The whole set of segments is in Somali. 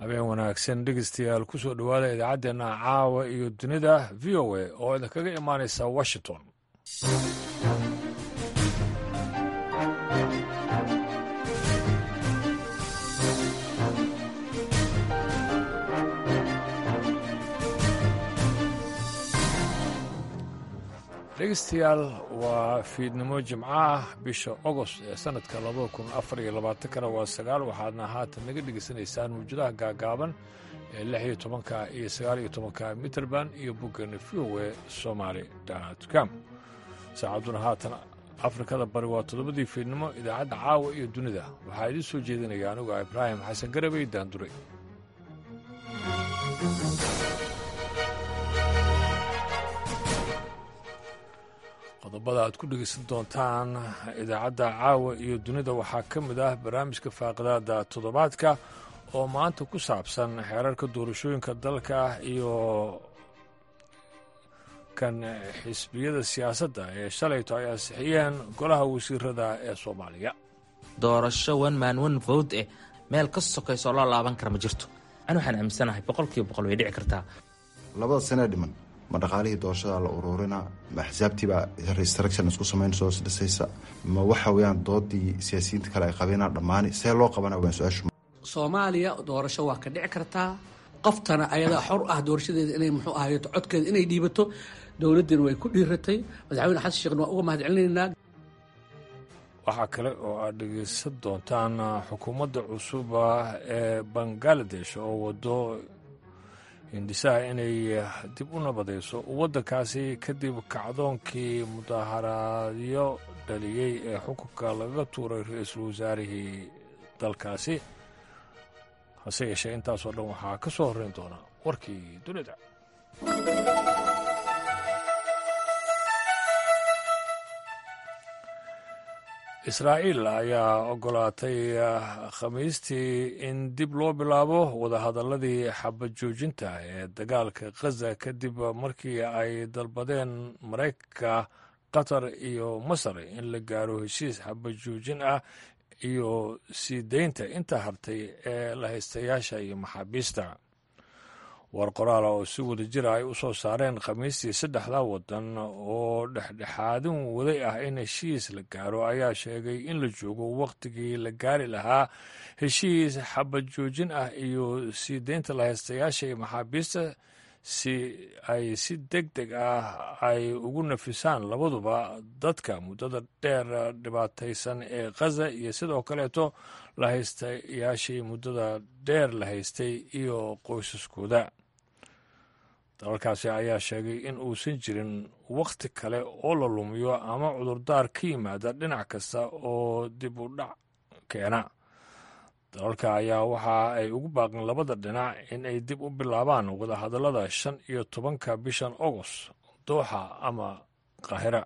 habeen wanaagsan dhegeystayaal ku soo dhowaada idaacaddeenna caawa iyo dunida v o a oo idinkaga imaanaysa washington dhegeystayaal waa fiidnimo jimco ah bisha ogost ee sanadka labada kun afar iyo labaatankana waa sagaal waxaadna haatan naga dhegeysanaysaan mawjadaha gaagaaban ee lix iyo tobanka iyo sagaal iyo tobanka mitrband iyo boggeena v o e somaali com saacadduna haatan afrikada bari waa toddobadii fiidnimo idaacadda caawa iyo dunida waxaa idiin soo jeedinaya anigu ibraahim xasan garabey daanduray qodobada aad ku dhegeysan doontaan idaacadda caawa iyo dunida waxaa ka mid ah barnaamijka faaqidaada toddobaadka oo maanta ku saabsan xeerarka doorashooyinka dalka iyo kan xisbiyada siyaasadda ee shalayto ay ansixiyeen golaha wasiirada ee soomaaliya doorasho one man one vote eh meel ka sokaysoo loo laaban kara ma jirto an waxaan aaminsanahay boqolkiiba boqol way dhici kartaa labada sanee dhiman ma dhaqaalihii doorashada la uruurina ma axsaabtiibaa restruction isku samayn soo dhisaysa ma waxa weyaan doodii siyaasiyiinta kale ay qabeenaa dhammaani see loo qabana waan su-aashu soomaaliya doorasho waa ka dhici kartaa qoftana ayadaa xor ah doorashadeeda inay muxuu ahayeto codkeeda inay dhiibato dowladdiina way ku dhiiratay madaxweyne xasan sheekhna waan uga mahad celinaynaa waxaa kale oo aad dhegeysan doontaan xukuumadda cusub ee bangaladesh oo wado hindhisaha inay dib u nabadayso waddankaasi kadib kacdoonkii mudaharaadyo dhaliyey ee xukunka lagaga tuuray ra-iisul wasaarihii dalkaasi hase yeeshee intaasoo dhan waxaa ka soo horreyn doona warkii dunida israa'iil ayaa ogolaatay khamiistii in dib loo bilaabo wadahadalladii xabad joojinta ee dagaalka khaza kadib markii ay dalbadeen maraykanka qatar iyo masar in la gaaro heshiis xabad joojin ah iyo sii daynta inta hartay ee la haystayaasha iyo maxaabiista war qoraala oo si wada jira ay u soo saareen khamiistii saddexda waddan oo dhexdhexaadin waday ah in heshiis la gaaro ayaa sheegay in la joogo wakhtigii la gaari lahaa heshiis xabad joojin ah iyo sii deynta lahaystayaasha iyo maxaabiista si ay si deg deg ah ay ugu nafisaan labaduba dadka muddada dheer dhibaataysan ee khaza iyo sidoo kaleeto lahaystayaashii muddada dheer la haystay iyo qoysaskooda dalalkaasi ayaa sheegay in uusan jirin wakhti kale oo la lumiyo ama cudurdaar ka yimaada dhinac kasta oo dib u dhac keena dalalka ayaa waxa ay ugu baaqeen labada dhinac in ay dib u bilaabaan wadahadallada shan iyo tobanka bishan agost dooxa ama qaahira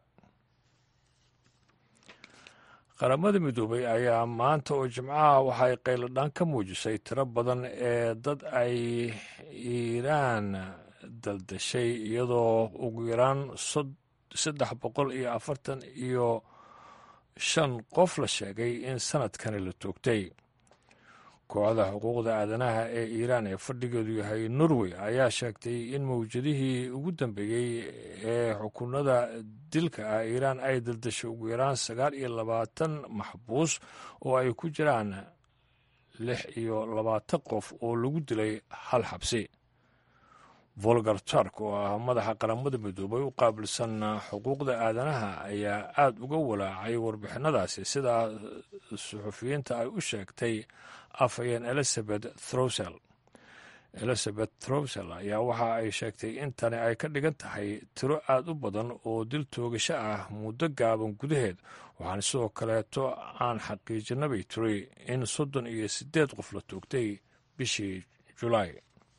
qaramada midoobay ayaa maanta oo jimcaha waxay qayladhaan ka muujisay tiro badan ee dad ay iiraan daldashay iyadoo ugu yaraan saddex boqol iyo afartan iyo shan qof la sheegay in sanadkani la toogtay kooxda xuquuqda aadanaha ee iiraan ee fadhigeedu yahay norway ayaa sheegtay in mawjadihii ugu dambeeyey ee xukunada dilka ah iiraan ay daldashay ugu yaraan sagaal iyo labaatan maxbuus oo ay ku jiraan lix iyo labaatan qof oo lagu dilay hal xabsi volgar turk oo ah madaxa qaramada midoobay u qaabilsan xuquuqda aadanaha ayaa aada uga walaacay warbixinadaasi sidaa suxufiyiinta ay u sheegtay afhayeen elizabeth throsel elizabeth throsel ayaa waxa ay sheegtay in tani ay ka dhigan tahay tiro aada u badan oo dil toogasho ah muddo gaaban gudaheed waxaana sidoo kaleeto aan xaqiijinabay tiri in soddon iyo siddeed qof la toogtay bishii julaay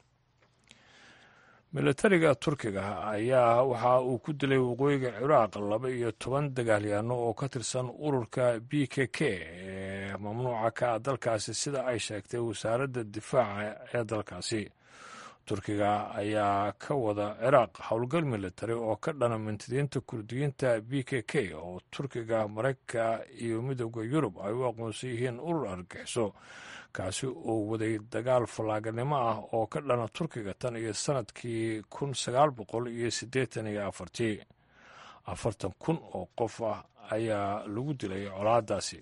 militariga turkiga ayaa waxa uu ku dilay waqooyiga ciraaq laba iyo toban dagaalyaano oo ka tirsan ururka b k k ee mamnuuca ka ah dalkaasi sida ay sheegtay wasaaradda difaaca ee dalkaasi turkiga ayaa ka wada ciraaq howlgal militari oo ka dhana mintidiinta kurdiyiinta b k k oo turkiga maraykanka iyo midooda yurub ay u aqoonsan yihiin urur argagixiso kaasi oo waday dagaal fallaaganimo ah oo ka dhana turkiga tan iyo sannadkii kun sagaal boqol iyo siddeetan iyo afartii afartan kun oo qof ah ayaa lagu dilay colaadaasi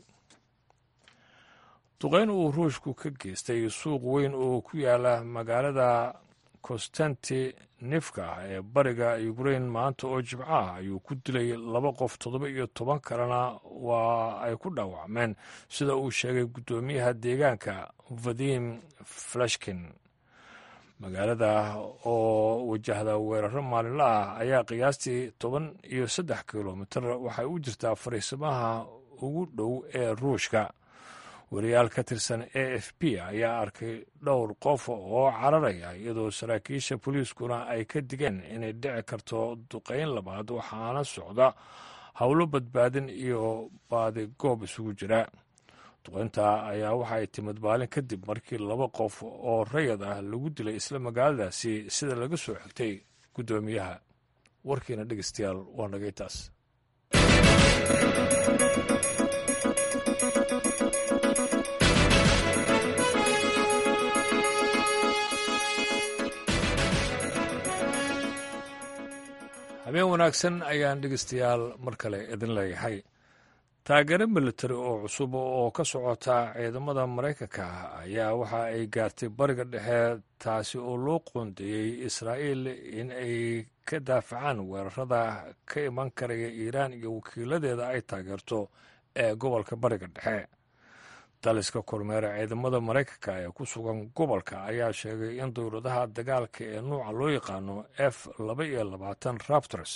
duqeyn uu ruushku ka geystay suuq weyn oo ku yaala magaalada konstantinifka ee bariga ukrain maanta oo jibco ah ayuu ku dilay laba qof toddoba iyo toban kalena waa ay ku dhaawacmeen sida uu sheegay guddoomiyaha deegaanka vadim flashkin magaalada oo wajahda weeraro maalinla ah ayaa qiyaastii toban iyo saddex kilomitir waxay u jirtaa fariisimaha ugu dhow ee ruushka wariyaal ka tirsan a f p ayaa arkay dhowr qof oo cararaya iyadoo saraakiisha booliiskuna ay ka digeen inay dhici karto duqeyn labaad waxaana socda howlo badbaadin iyo baadigoob isugu jira duqeynta ayaa waxay timid maalin kadib markii laba qof oo rayad ah lagu dilay isla magaaladaasi sida laga soo xigtay guddoomiyaha warkiina dhegeystayaal waa nagay taas habeen wanaagsan ayaan dhegeystayaal mar kale idin leeyahay taageero militari oo cusub oo ka socota ciidamada maraykanka ayaa waxa ay gaartay bariga dhexe taasi oo loo qoondeeyey israa'iil in ay ka daafacaan weerarada ka iman karaya iiraan iyo wakiiladeeda ay taageerto ee gobolka bariga dhexe daliska kormeera ciidamada maraykanka ee ku sugan gobolka ayaa sheegay in dowladaha dagaalka ee nuuca loo yaqaano f laba iyo labaatan raptors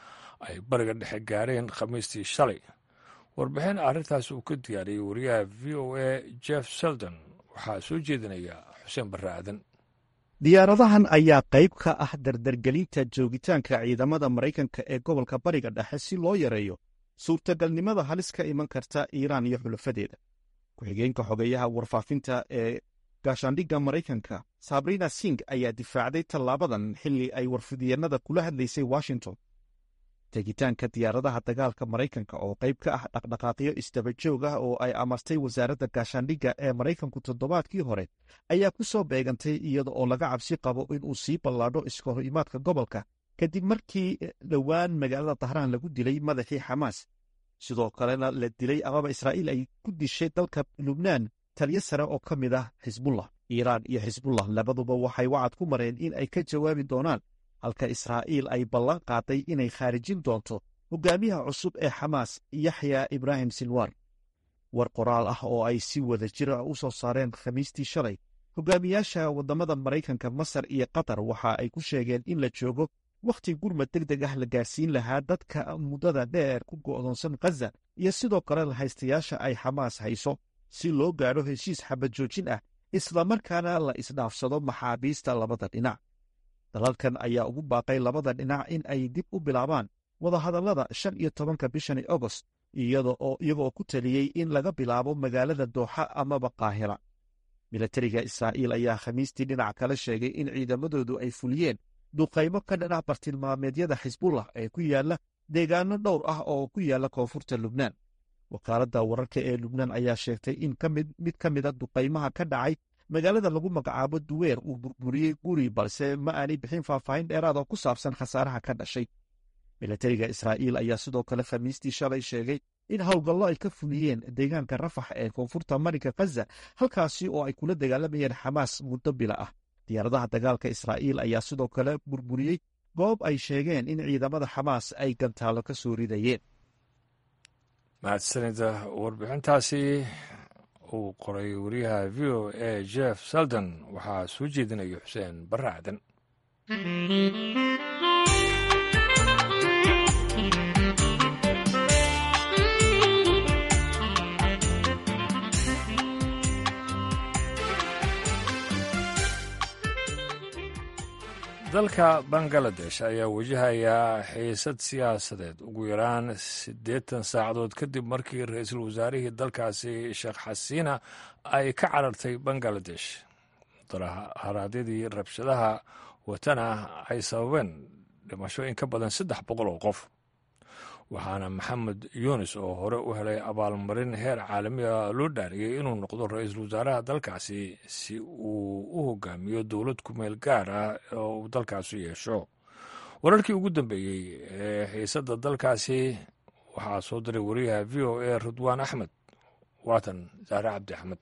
ay bariga dhexe gaareen khamiistii shalay warbixin arrintaas uu ka diyaariyey wariyaha v o a jeff seldon waxaa soo jeedinaya xuseen barre aadan diyaaradahan ayaa qayb ka ah dardargelinta joogitaanka ciidamada maraykanka ee gobolka bariga dhexe si loo yareeyo suurtagalnimada halis ka iman karta iiraan iyo xulafadeeda ku-xigeenka xogeeyaha warfaafinta ee gaashaandhigga maraykanka sabrina sing ayaa difaacday tallaabadan xilli ay warfidyeennada kula hadlaysay washington tegitaanka diyaaradaha dagaalka maraykanka oo qayb ka ah dhaqdhaqaaqyo isdaba joog ah oo ay amartay wasaaradda gaashaandhigga ee maraykanku toddobaadkii hore ayaa ku soo beegantay iyada oo laga cabsi qabo inuu sii ballaadho iska horimaadka gobolka kadib markii dhowaan magaalada dahraan lagu dilay madaxii xamaas sidoo kalena la dilay amaba israa'iil ay ku dishay dalka lubnaan taliyo sare oo ka mid ah xisbullah iiraan iyo xisbullah labaduba waxay wacad ku mareen in ay ka jawaabi doonaan halka israa'iil ay ballan qaaday inay khaarijin doonto hogaamiyaha cusub ee xamaas yaxya ibraahim silwar war qoraal ah oo ay si wada jira u soo saareen khamiistii shalay hogaamiyaasha waddamada maraykanka masar iyo qatar waxa ay ku sheegeen in la joogo wakhti gurmad deg deg ah la gaarsiin lahaa dadka muddada dheer ku go'doonsan khaza iyo sidoo kale lahaystayaasha ay xamaas hayso si loo gaadho heshiis xabad joojin ah islamarkaana la isdhaafsado maxaabiista labada dhinac dalalkan ayaa ugu baaqay labada dhinac in ay dib u bilaabaan wadahadallada shan iyo tobanka bishani agost iyagoo ku taliyey in laga bilaabo magaalada dooxa amaba qaahira milatariga israa'iil ayaa khamiistii dhinac kale sheegay in ciidamadoodu ay fuliyeen duqaymo ka dhanac bartilmaameedyada xisbullah ee ku yaala deegaano dhowr ah oo ku yaala koonfurta lubnaan wakaaladda wararka ee lubnaan ayaa sheegtay in mid ka mida duqaymaha ka dhacay magaalada lagu magacaabo duweer uu burburiyey guri balse ma aanay bixin faahfaahin dheeraad oo ku saabsan khasaaraha ka dhashay milatariga israa'iil ayaa sidoo kale khamiistii shalay sheegay in howlgallo ay ka fuliyeen deegaanka rafax ee koonfurta marinka khaza halkaasi oo ay kula dagaalamayeen xamaas muddo bila ah diyaaradaha dagaalka israa'iil ayaa sidoo kale burburiyey goob ay sheegeen in ciidamada xamaas ay gantaallo ka soo ridayeen mahadsanida warbixintaasi uu qoray wariyaha v o a jeff seldon waxaa soo jeedinaya xuseen barre aadan dalka bangaladesh ayaa wajahaya xiisad siyaasadeed ugu yaraan siddeetan saacadood kadib markii ra-iisul wasaarihii dalkaasi sheekh xasiina ay ka carartay bangaladesh daraadyadii rabshadaha watana ay sababeen dhimasho in ka badan saddex boqol oo qof waxaana maxamed yunis oo hore u helay abaalmarin heer caalamiga loo dhaariyey inuu noqdo ra-iisul wasaaraha dalkaasi si uu u hogaamiyo dowlad kumeel gaar ah oo uu dalkaasi yeesho wararkii ugu dambeeyey ee xiisadda dalkaasi waxaa soo diray wariyaha v o a ridwaan axmed waatan saare cabdi axmed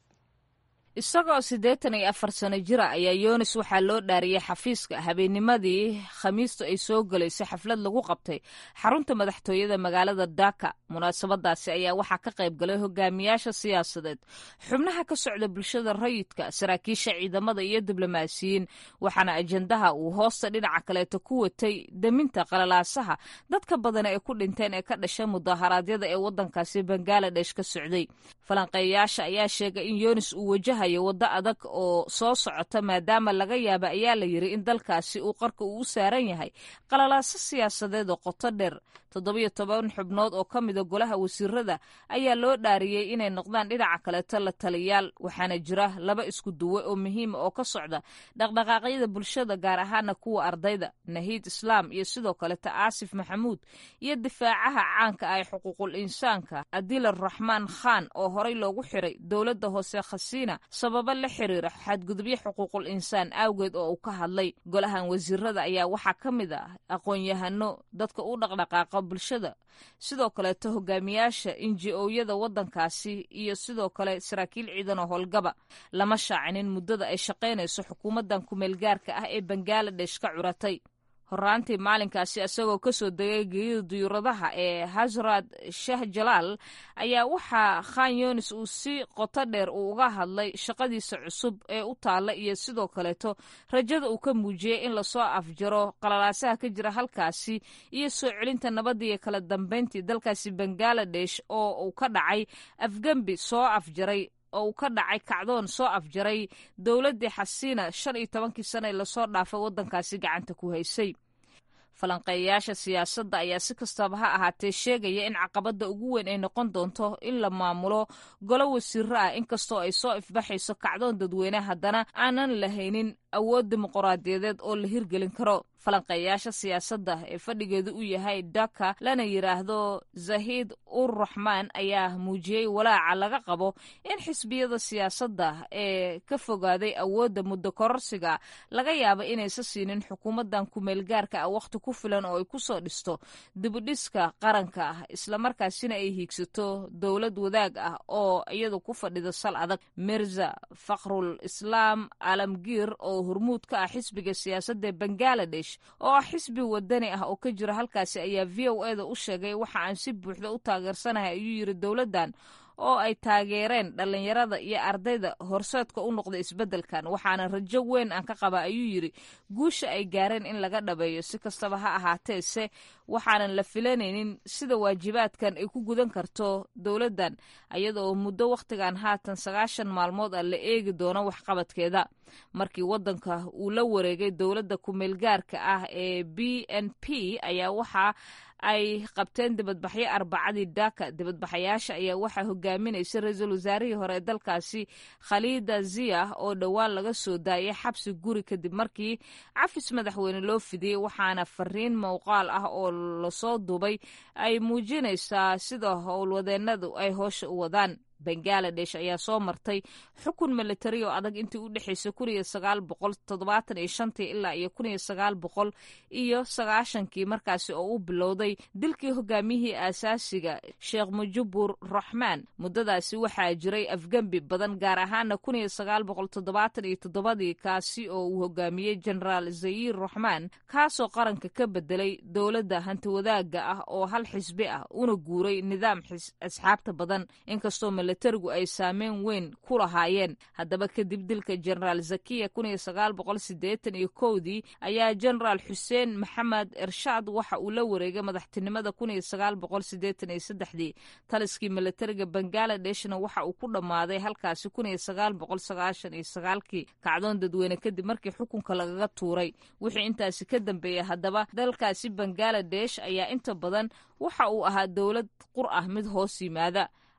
isagoo siddeetan iyo afar sano jira ayaa yoonis waxaa loo dhaariyey xafiiska habeennimadii khamiistu ay soo gelaysay xaflad lagu qabtay xarunta madaxtooyada magaalada daka munaasabadaasi ayaa waxaa ka qayb galay hogaamiyaasha siyaasadeed xubnaha ka socda bulshada rayidka saraakiisha ciidamada iyo diblomaasiyiin waxaana ajendaha uu hoosta dhinaca kaleeto ku watay deminta qalalaasaha dadka badan ee ku dhinteen ee ka dhasha mudaharaadyada ee waddankaasi bangaladesh ka socday falanqeeyayaasha ayaa sheegay in yoonis uu wajahayo waddo adag oo soo socota maadaama laga yaaba ayaa la yiri in dalkaasi uu qarka uu u saaran yahay qalalaaso siyaasadeed oo qoto dheer toddobiyo toban xubnood oo ka mida golaha wasiirada ayaa loo dhaariyey inay noqdaan dhinaca kaleeto la taliyaal waxaana jira laba isku duwe oo muhiima oo ka socda dhaqdhaqaaqyada bulshada gaar ahaana kuwa ardayda nahiid islaam iyo sidoo kaleto aasif maxamuud iyo difaacaha caanka ah ee xuquuqul insaanka adil araxmaan khan oo horey loogu xiray dowladda hoose khasiina sababo la xiriira xadgudubyo xuquuqul insaan awgeed oo uu ka hadlay golahan wasiirada ayaa waxaa ka mid ah aqoon-yahano dadka u dhaqdhaqaaqa bulshada sidoo kaleeto hogaamiyaasha inji-ooyada waddankaasi iyo sidoo kale saraakiil ciidan oo howlgaba lama shaacinin muddada ay shaqaynayso xukuumaddan kumeelgaarka ah ee bangaladesh ka curatay horaantii maalinkaasi isagoo kasoo degay geeyada duyuuradaha ee hasrad shah jalaal ayaa waxaa khan yunis uu si qoto dheer uu uga hadlay shaqadiisa cusub ee u taalla iyo sidoo kaleeto rajada uu ka muujiyey in lasoo afjaro qalalaasaha ka jira halkaasi iyo soo celinta nabadda iyo kala dambeyntii dalkaasi bangaladesh oo uu ka dhacay afgembi soo afjaray oo uu ka dhacay kacdoon soo afjaray dowladdii xasiina shan iyo tobankii sana ee lasoo dhaafay waddankaasi gacanta ku haysay falanqeeyayaasha siyaasadda ayaa si kastaba ha ahaatee sheegaya in caqabadda ugu weyn ay noqon doonto in la maamulo golo wasiiro ah inkastoo ay soo ifbaxayso kacdoon dadweyne haddana aanan lahaynin awood dimuquraadiyadeed oo la hirgelin karo falanqeeyaasha siyaasadda ee fadhigeedu u yahay daka lana yidhaahdo zahiid ur raxmaan ayaa muujiyey walaaca laga qabo in xisbiyada siyaasadda ee ka fogaaday awoodda muddo kororsiga laga yaabo inaysa siinin xukuumaddan kumeelgaarka ah wakhti ku filan oo ay ku soo dhisto dibudhiska qaranka ah islamarkaasina ay hiigsato dowlad wadaag ah oo iyadu ku fadhida sal adag mirza fakhrul islaam alamgiir oo hormuud ka ah xisbiga siyaasadda ee bangaladesh oo ah xisbi wadani ah oo ka jira halkaasi ayaa v o e da u sheegay waxa aan si buuxda u taageersanahay ayuu yiri dowladdan oo ay taageereen dhallinyarada iyo ardayda horseedka u noqda isbeddelkan waxaana rajo weyn aan ka qaba ayuu yidri guusha ay gaareen in laga dhabeeyo si kastaba ha ahaatee se waxaanan la filanaynin sida waajibaadkan ay ku gudan karto dowladdan iyadaoo muddo wakhtigan haatan sagaashan maalmood ah la eegi doono waxqabadkeeda markii waddanka uu la wareegay dowladda kumeelgaarka ah ee b n p ayaa waxa ay qabteen dibadbaxyo arbacadii daka dibadbaxayaasha ayaa waxaa hogaaminaysa ra-iisul wasaarihii hore ee dalkaasi khaliida ziya oo dhowaan laga soo daayay xabsi guri kadib markii cafis madaxweyne loo fidiyey waxaana fariin mowqaal ah oo lasoo dubay ay muujinaysaa sida howlwadeenadu ay hoosha u wadaan bangaladesh ayaa soo martay xukun militari oo adag intii u dhexaysay kun iyo sagaal boqol toddobaatan iyo shantii ilaa iyo kun iyo sagaal boqol iyo sagaashankii markaasi oo u bilowday dilkii hogaamiyihii aasaasiga sheekh mujubur raxmaan muddadaasi waxaa jiray afgembi badan gaar ahaana kun iyo sagaal boqol toddobaatan iyo toddobadii kaasi oo uu hogaamiyey generaal zayir raxmaan kaasoo qaranka ka bedelay dowladda hantiwadaaga ah oo hal xisbi ah una guuray nidaam asxaabta badan inkastoo militarigu ay saameyn weyn ku lahaayeen haddaba kadib dilka generaal zakiya kun iyo sagaal boqol sideetan iyo kowdii ayaa generaal xuseen maxamed ershaad waxa uu la wareegay madaxtinimada kun iyo sagaal boqol sideetan iyo saddexdii taliskii militariga bangaaladeshna waxa uu ku dhammaaday halkaasi kun iyo sagaal boqol sagaashan iyo sagaalkii kacdoon dadweyne kadib markii xukunka lagaga tuuray wixii intaasi ka dambeeyay haddaba dalkaasi bangaladesh ayaa inta badan waxa uu ahaa dowlad qur ah mid hoos yimaada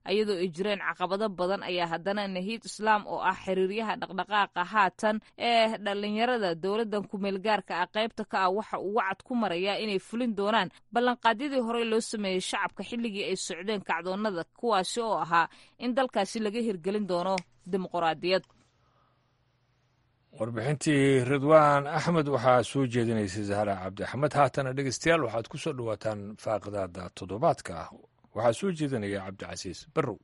iyadoo ay jireen caqabado badan ayaa haddana nahiid islaam oo ah xiriiryaha dhaqdhaqaaqa haatan ee dhallinyarada dowladdan kumeelgaarka ah qaybta ka ah waxa uu wacad ku marayaa inay fulin doonaan ballanqaadyadii horey loo sameeyey shacabka xilligii ay socdeen kacdoonnada kuwaasi oo ahaa in dalkaasi laga hirgelin doono dimuqraadiyad warbixintii ridwaan axmed waxaa soo jeedinaysay zahra cabdi axmed haatana dhegeystayaal waxaad ku soo dhowaataan faaqidaada toddobaadka ah waxaa soo jeedinaya cabdicasiis barrow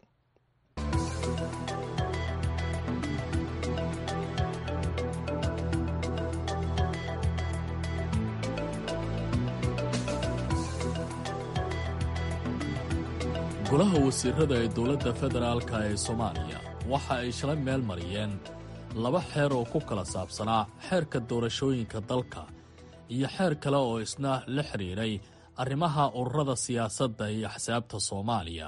golaha wasiirada ee dowladda federaalka ee soomaaliya waxa ay shalay meel mariyeen laba xeer oo ku kala saabsanaa xeerka doorashooyinka dalka iyo xeer kale oo isna la xidhiiray arrimaha ururada siyaasadda iyo axsaabta soomaaliya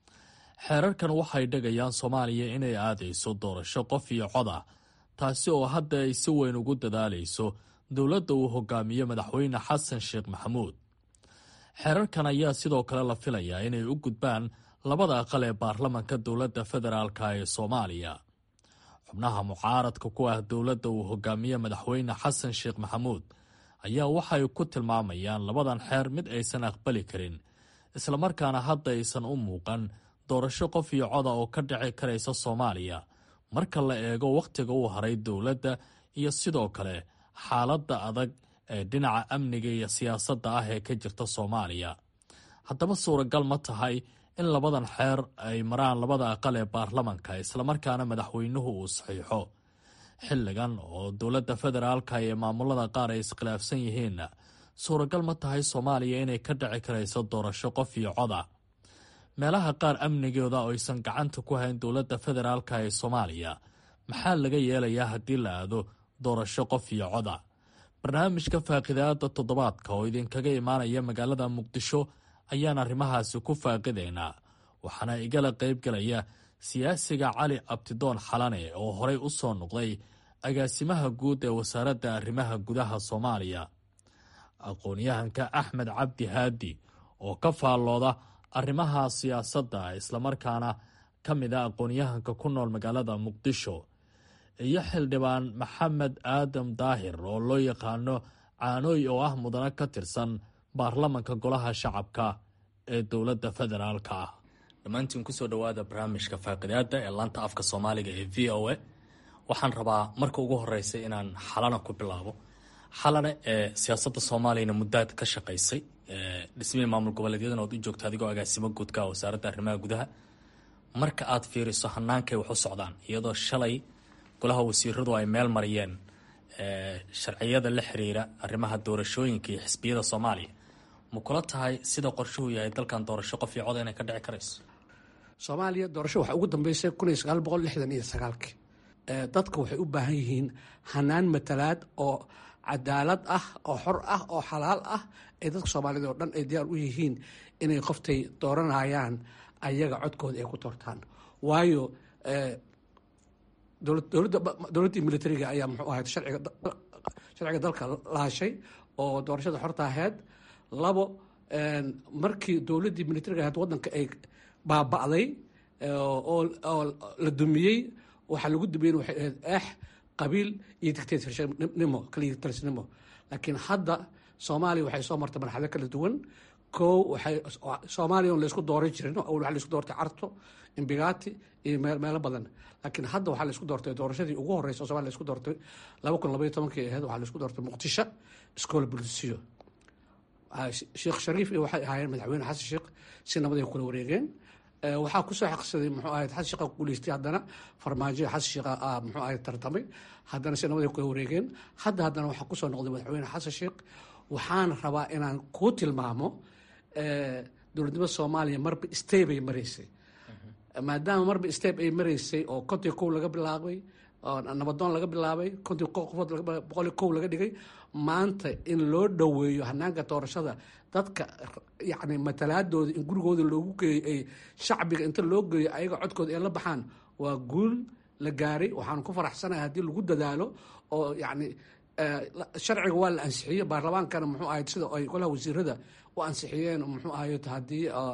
xeerarkan waxay dhegayaan soomaaliya inay aadayso doorasho qof iyo cod ah taasi oo hadda ay si weyn ugu dadaalayso dowladda uu hogaamiyo madaxweyne xasan sheekh maxamuud xeerarkan ayaa sidoo kale la filayaa inay u gudbaan labada aqal ee baarlamanka dowladda federaalka ee soomaaliya xubnaha mucaaradka ku ah dowladda uu hogaamiye madaxweyne xasan sheekh maxamuud ayaa waxay ku tilmaamayaan labadan xeer mid aysan aqbali karin islamarkaana hadda aysan u muuqan doorasho qof iyo coda oo ka dhici karaysa soomaaliya marka la eego wakhtiga uu haray dowladda iyo sidoo kale xaaladda adag ee dhinaca amniga iyo siyaasadda ah ee ka jirta soomaaliya haddaba suuragal ma tahay in labadan xeer ay maraan labada aqal ee baarlamanka islamarkaana madaxweynuhu uu saxiixo xilligan oo dowladda federaalka iyo maamulada qaar ay iskhilaafsan yihiinna suuragal ma tahay soomaaliya inay ka dhici karayso doorasho qof iyo coda meelaha qaar amnigooda oo aysan gacanta ku hayn dowladda federaalka ee soomaaliya maxaa laga yeelayaa haddii la aado doorasho qof iyo coda barnaamijka faaqidaada toddobaadka oo idinkaga imaanaya magaalada muqdisho ayaan arrimahaasi ku faaqidaynaa waxaana igala qaybgalaya siyaasiga cali abtidoon xalane oo horey u soo noqday agaasimaha guud ee wasaaradda arrimaha gudaha soomaaliya aqoon-yahanka axmed cabdi haadi oo ka faallooda arrimaha siyaasadda islamarkaana ka mid a aqoon-yahanka ku nool magaalada muqdisho iyo xildhibaan maxamed aadam daahir oo loo yaqaano caanooy oo ah mudane ka tirsan baarlamanka golaha shacabka ee dowladda federaalka ah dhammaantiin kusoo dhowaada barnaamijka faaqidaada ee laanta afka soomaaliga ee v o a waxaan rabaa marka ugu horeysa inaan xalana ku bilaabo xalane ee siyaasadda soomaaliyana muddaad ka shaqaysay dhismihii maamul goboleedyadan ood u joogta adigoo agaasimo guudka wasaaradda arrimaha gudaha marka aad fiiriso hanaankay wax u socdaan iyadoo shalay golaha wasiiradu ay meel mariyeen sharciyada la xiriira arrimaha doorashooyinka iyo xisbiyada soomaaliya ma kula tahay sida qorshuhu yahay dalkan doorasho qof iyo coda inay ka dhici karayso soomaaliya doorasho waxaa ugu dambeysay kun iyo sagaal boqol lixdan iyo sagaalkii dadka waxay u baahan yihiin hanaan matalaad oo cadaalad ah oo xor ah oo xalaal ah ee dadka soomaaliyed oo dhan ay diyaar u yihiin inay qoftay dooranayaan ayaga codkooda ay ku doortaan waayo dowladdii militariga ayaa muxuu ahayd sharciga dalka laashay oo doorashada xorta ahayd labo markii dowladdii militariga ahayd waddanka ay baaba'day oo la dumiyey waxaa lagu dumiyey waxay ahayd eex qabiil iyo dictatornimo kaliya talisnimo laakiin hadda soomaaliya waxay soo martay marxalado kala duwan kow waxay soomaaliya on laysku dooran jirin awal waxaa laysku doortay carto imbigati iyo meelo badan laakiin hadda waxaa laysku doortay doorashadii ugu horeysa somalia laysku doortay laba kun labaiyo tobankii ahayd waxaa laysku doortay muqdisho iskoola bulisiyo sheekh shariif iyo waxay ahaayeen madaxweyne xasan sheekh si nabad ay kula wareegeen waxaa kusoo xaqsaday muxuu ahayd xasan sheekha guuleystay haddana farmaajo xasan sheekha muxuu ahayd tartamay haddana si nabad ay kula wareegeen hadda haddana waxaa kusoo noqday madaxweyne xasan sheekh waxaan rabaa inaan kuu tilmaamo dowladnimada soomaaliya marba steb ay maraysay maadaama marba steb ay maraysay oo kontii kow laga bilaabay oo nabadoon laga bilaabay kontii qofood boqoli kow laga dhigay maanta in loo dhoweeyo hanaanka doorashada dadka yacni matalaadooda in gurigooda loogu geeyo ay shacbiga inta loo geeyo ayaga codkooda ay la baxaan waa guul la gaaray waxaan ku faraxsanahay haddii lagu dadaalo oo yacni sharciga waa la ansixiyey baarlamaankana muxuu ahayd sida ay golaha wasiirada u ansixiyeen muxuu ahayd haddii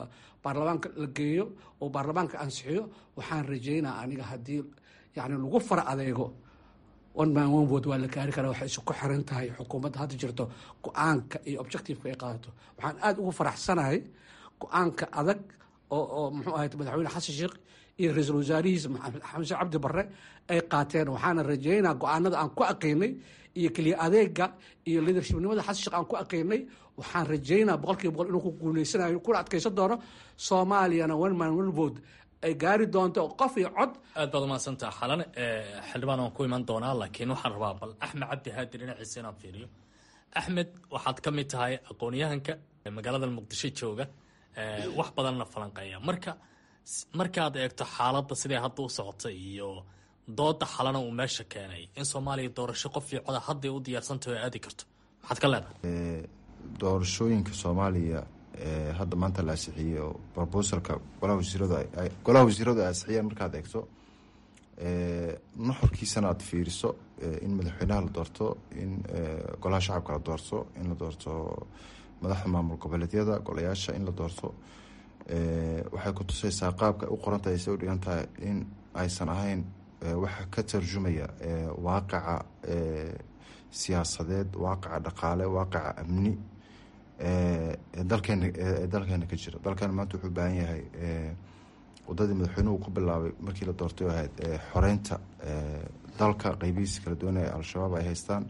baarlamaanka la geeyo oo baarlamaanka ansixiyo waxaan rajeynaa aniga haddii yani lagu fara adeego one man one vote waa la gaari karaa waxay isku xiran tahay xukuumadda hadda jirto go-aanka iyo objectiveka ay qaadato waxaan aada ugu faraxsanahay go-aanka adag oo oo muxuu ahayd madaxweyne xasan sheekh iyo ra-iisul wasaarihiisa xamse cabdi barre ay qaateen waxaana rajeynaa go-aanada aan ku aqaynay iyo keliya adeega iyo leadershipnimada xasan sheekh aan ku aqaynay waxaan rajeynaa boqol kiiba boqol inuu ku guuleysanayo kuna adkaysan doono soomaaliyana one man one vote ay gaari doonto qof iyo cod aad baad umahadsantaha xalan xildhibaan waan ku iman doonaa laakiin waxaan rabaa bal axmed cabdi haadi dhinaciisa inaan fiiriyo axmed waxaad ka mid tahay aqoon-yahanka magaalada muqdisho jooga wax badanna falanqeeya marka markaad eegto xaaladda siday hadda u socota iyo dooda xalana uu meesha keenay in soomaaliya doorasho qof iyo coda hadday u diyaarsantaho aadi karto maxaad ka leedahay doorashooyinka soomaaliya hadda maanta la asixiyey oo brobosalka golaha wasiiradu golaha wasiiradu ay asixiyeen markaad eegto nuxurkiisana aad fiiriso in madaxweynaha la doorto in golaha shacabka la doorto in la doorto madaxda maamul goboleedyada golayaasha in la doorto waxay ku tusaysaa qaabka u qorantahay say u dhigan tahay in aysan ahayn waxa ka tarjumaya waaqaca siyaasadeed waaqaca dhaqaale waaqaca amni dalkeena ee dalkeena ka jira dalkeena maanta wuxuu u baahan yahay wadadii madaxweynuhu ku bilaabay markii la doortay oo ahayd xoreynta dalka qeybihiisa kala duwan ee al-shabaab ay haystaan